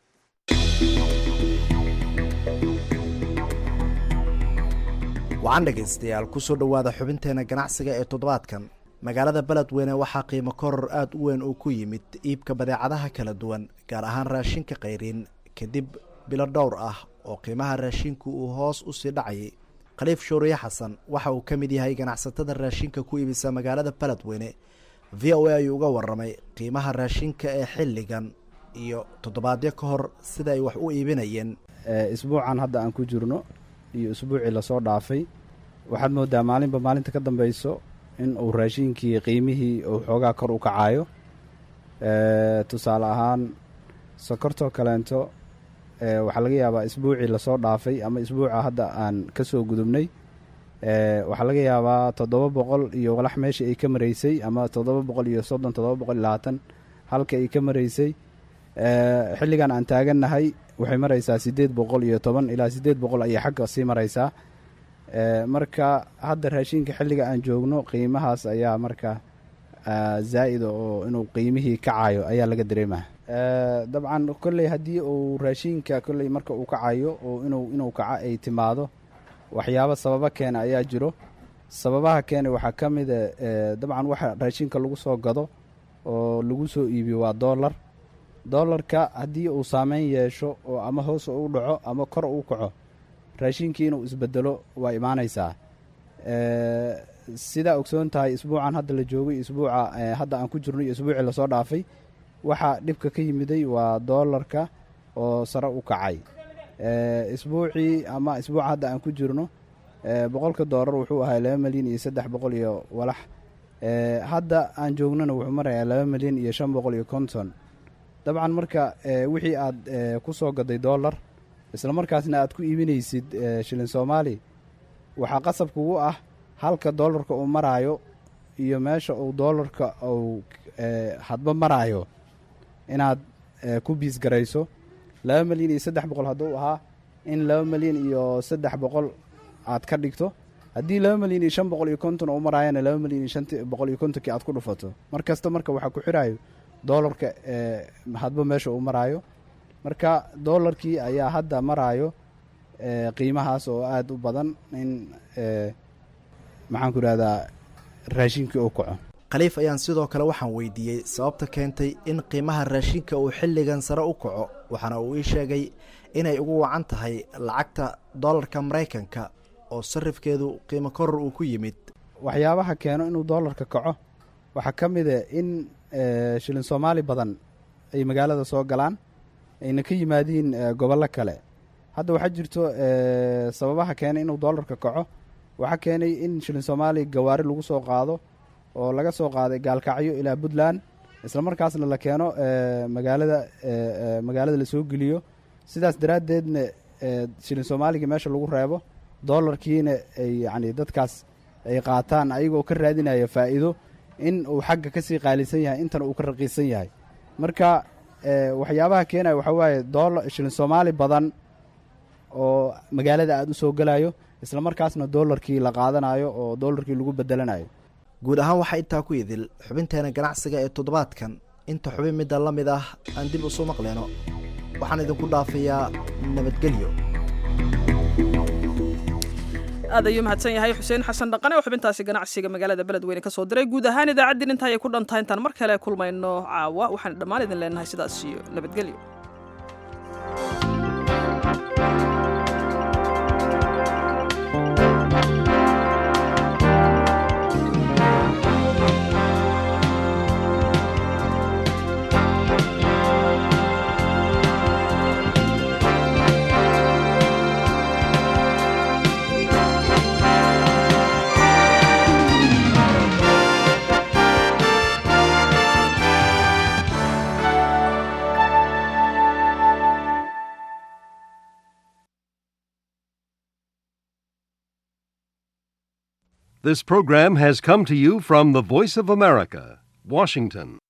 wacan dhegaystayaal kusoo dhowaada xubinteena ganacsiga ee toddobaadkan magaalada beledweyne waxaa qiimo koror aada u weyn uu ku yimid iibka badeecadaha kala duwan gaar ahaan raashinka kayriin kadib bilo dhowr ah oo qiimaha raashinka uu hoos u sii dhacayay khaliif shuuriye xasan waxa uu ka mid yahay ganacsatada raashinka ku iibisa magaalada beledweyne v o a ayuu uga waramay qiimaha raashinka ee xilligan iyo toddobaadyo ka hor sida ay wax u iibinayeen isbuucan hadda aan ku jirno iyo isbuucii lasoo dhaafay waxaad moodaa maalinba maalinta ka dambeyso in uu raashinkii qiimihii uu xoogaa kor u kacayo tusaale ahaan sokortoo kaleento waxaa laga yaabaa isbuucii lasoo dhaafay ama isbuuca hadda aan ka soo gudubnay waxaa laga yaabaa toddoba boqol iyo walax meeshii ay ka maraysay ama toddoba boqol iyo soddon toddoba boqol iyo labaatan halka ay ka maraysay xilligan aan taagannahay waxay maraysaa siddeed boqol iyo toban ilaa siddeed boqol ayay xagga sii maraysaa marka hadda raashinka xilliga aan joogno qiimahaas ayaa marka zaa'ida oo inuu qiimihii kacayo ayaa laga dareemaya dabcan kolley haddii uu raashinka kolley marka uu kacayo oo inuu inuu kaco ay timaado waxyaabo sababo keena ayaa jiro sababaha keena waxaa ka mida dabcan waxa raashinka lagu soo gado oo lagu soo iibiyo waa dollar dollarka haddii uu saameyn yeesho oo ama hoos u dhaco ama kor u kaco raashinkii inuu isbedelo waa imaanaysaa sidaa ogsoon tahay isbuucan hadda la joogay isbuuca hadda aan ku jirno iyo isbuucii lasoo dhaafay waxaa dhibka ka yimiday waa doolarka oo sare u kacay isbuucii ama isbuuca hadda aan ku jirno boqolka doolar wuxuu ahaa laba milyan iyo saddex boqol iyo walax hadda aan joognona wuxuu marayaa laba milyan iyo shan boqol iyo konton dabcan marka wixii aad ku soo gaday dollar isla markaasna aad ku iibinaysid shilin soomaali waxaa qasab kugu ah halka doolarka uu maraayo iyo meesha uu doolarka uu hadba maraayo inaad ku biis garayso laba milyan iyo saddex boqol hadduu ahaa in laba milyan iyo saddex boqol aad ka dhigto haddii laba milyan iyo shan boqol iyo konton uu maraayana laba milyan iyo shan boqol iyo kontonkii aad ku dhufato mar kasta marka waxaa ku xiraayo doolarka hadba meesha uu maraayo marka doolarkii ayaa hadda maraayo qiimahaas oo aada u badan in maxaan ku idhahdaa raashinkii uu kaco khaliif ayaan sidoo kale waxaan weydiiyey sababta keentay in qiimaha raashinka uu xilligan sare u kaco waxaana uu ii sheegay inay ugu wacan tahay lacagta doolarka maraykanka oo sarifkeedu qiimo koror uu ku yimid waxyaabaha keeno inuu doolarka kaco waxaa ka mida in shilin soomaali badan ay magaalada soo galaan ayna ka yimaadiin gobollo kale hadda waxaa jirto sababaha keenay inuu doolarka kaco waxaa keenay in shilin soomaali gawaari lagu soo qaado oo laga soo qaaday gaalkacyo ilaa puntland isla markaasna la keeno magaalada magaalada lasoo geliyo sidaas daraaddeedna shilin soomaaliga meesha lagu reebo doolarkiina ay yacni dadkaas ay qaataan ayagoo ka raadinaya faa'iido in uu xagga ka sii qaalisan yahay intana uu ka raqiisan yahay marka waxyaabaha keenaya waxaa waaye doolar shilin soomaali badan oo magaalada aada u soo gelayo isla markaasna doolarkii la qaadanayo oo doolarkii lagu bedelanayo guud ahaan waxaa intaa ku idil xubinteena ganacsiga ee toddobaadkan inta xubin midda la mid ah aan dib isu maqleyno waxaan idinku dhaafayaa nabadgelyo aad ayuu mahadsan yahay xuseen xasan dhaqane oo xubintaasi ganacsiga magaalada beledweyne ka soo diray guud ahaan idaacaddin inta ayay ku dhantahay intaan mar kale kulmayno caawa waxaan dhammaan idin leenahay sidaas iyo nabadgelyo This program has come to you from the Voice of America, Washington.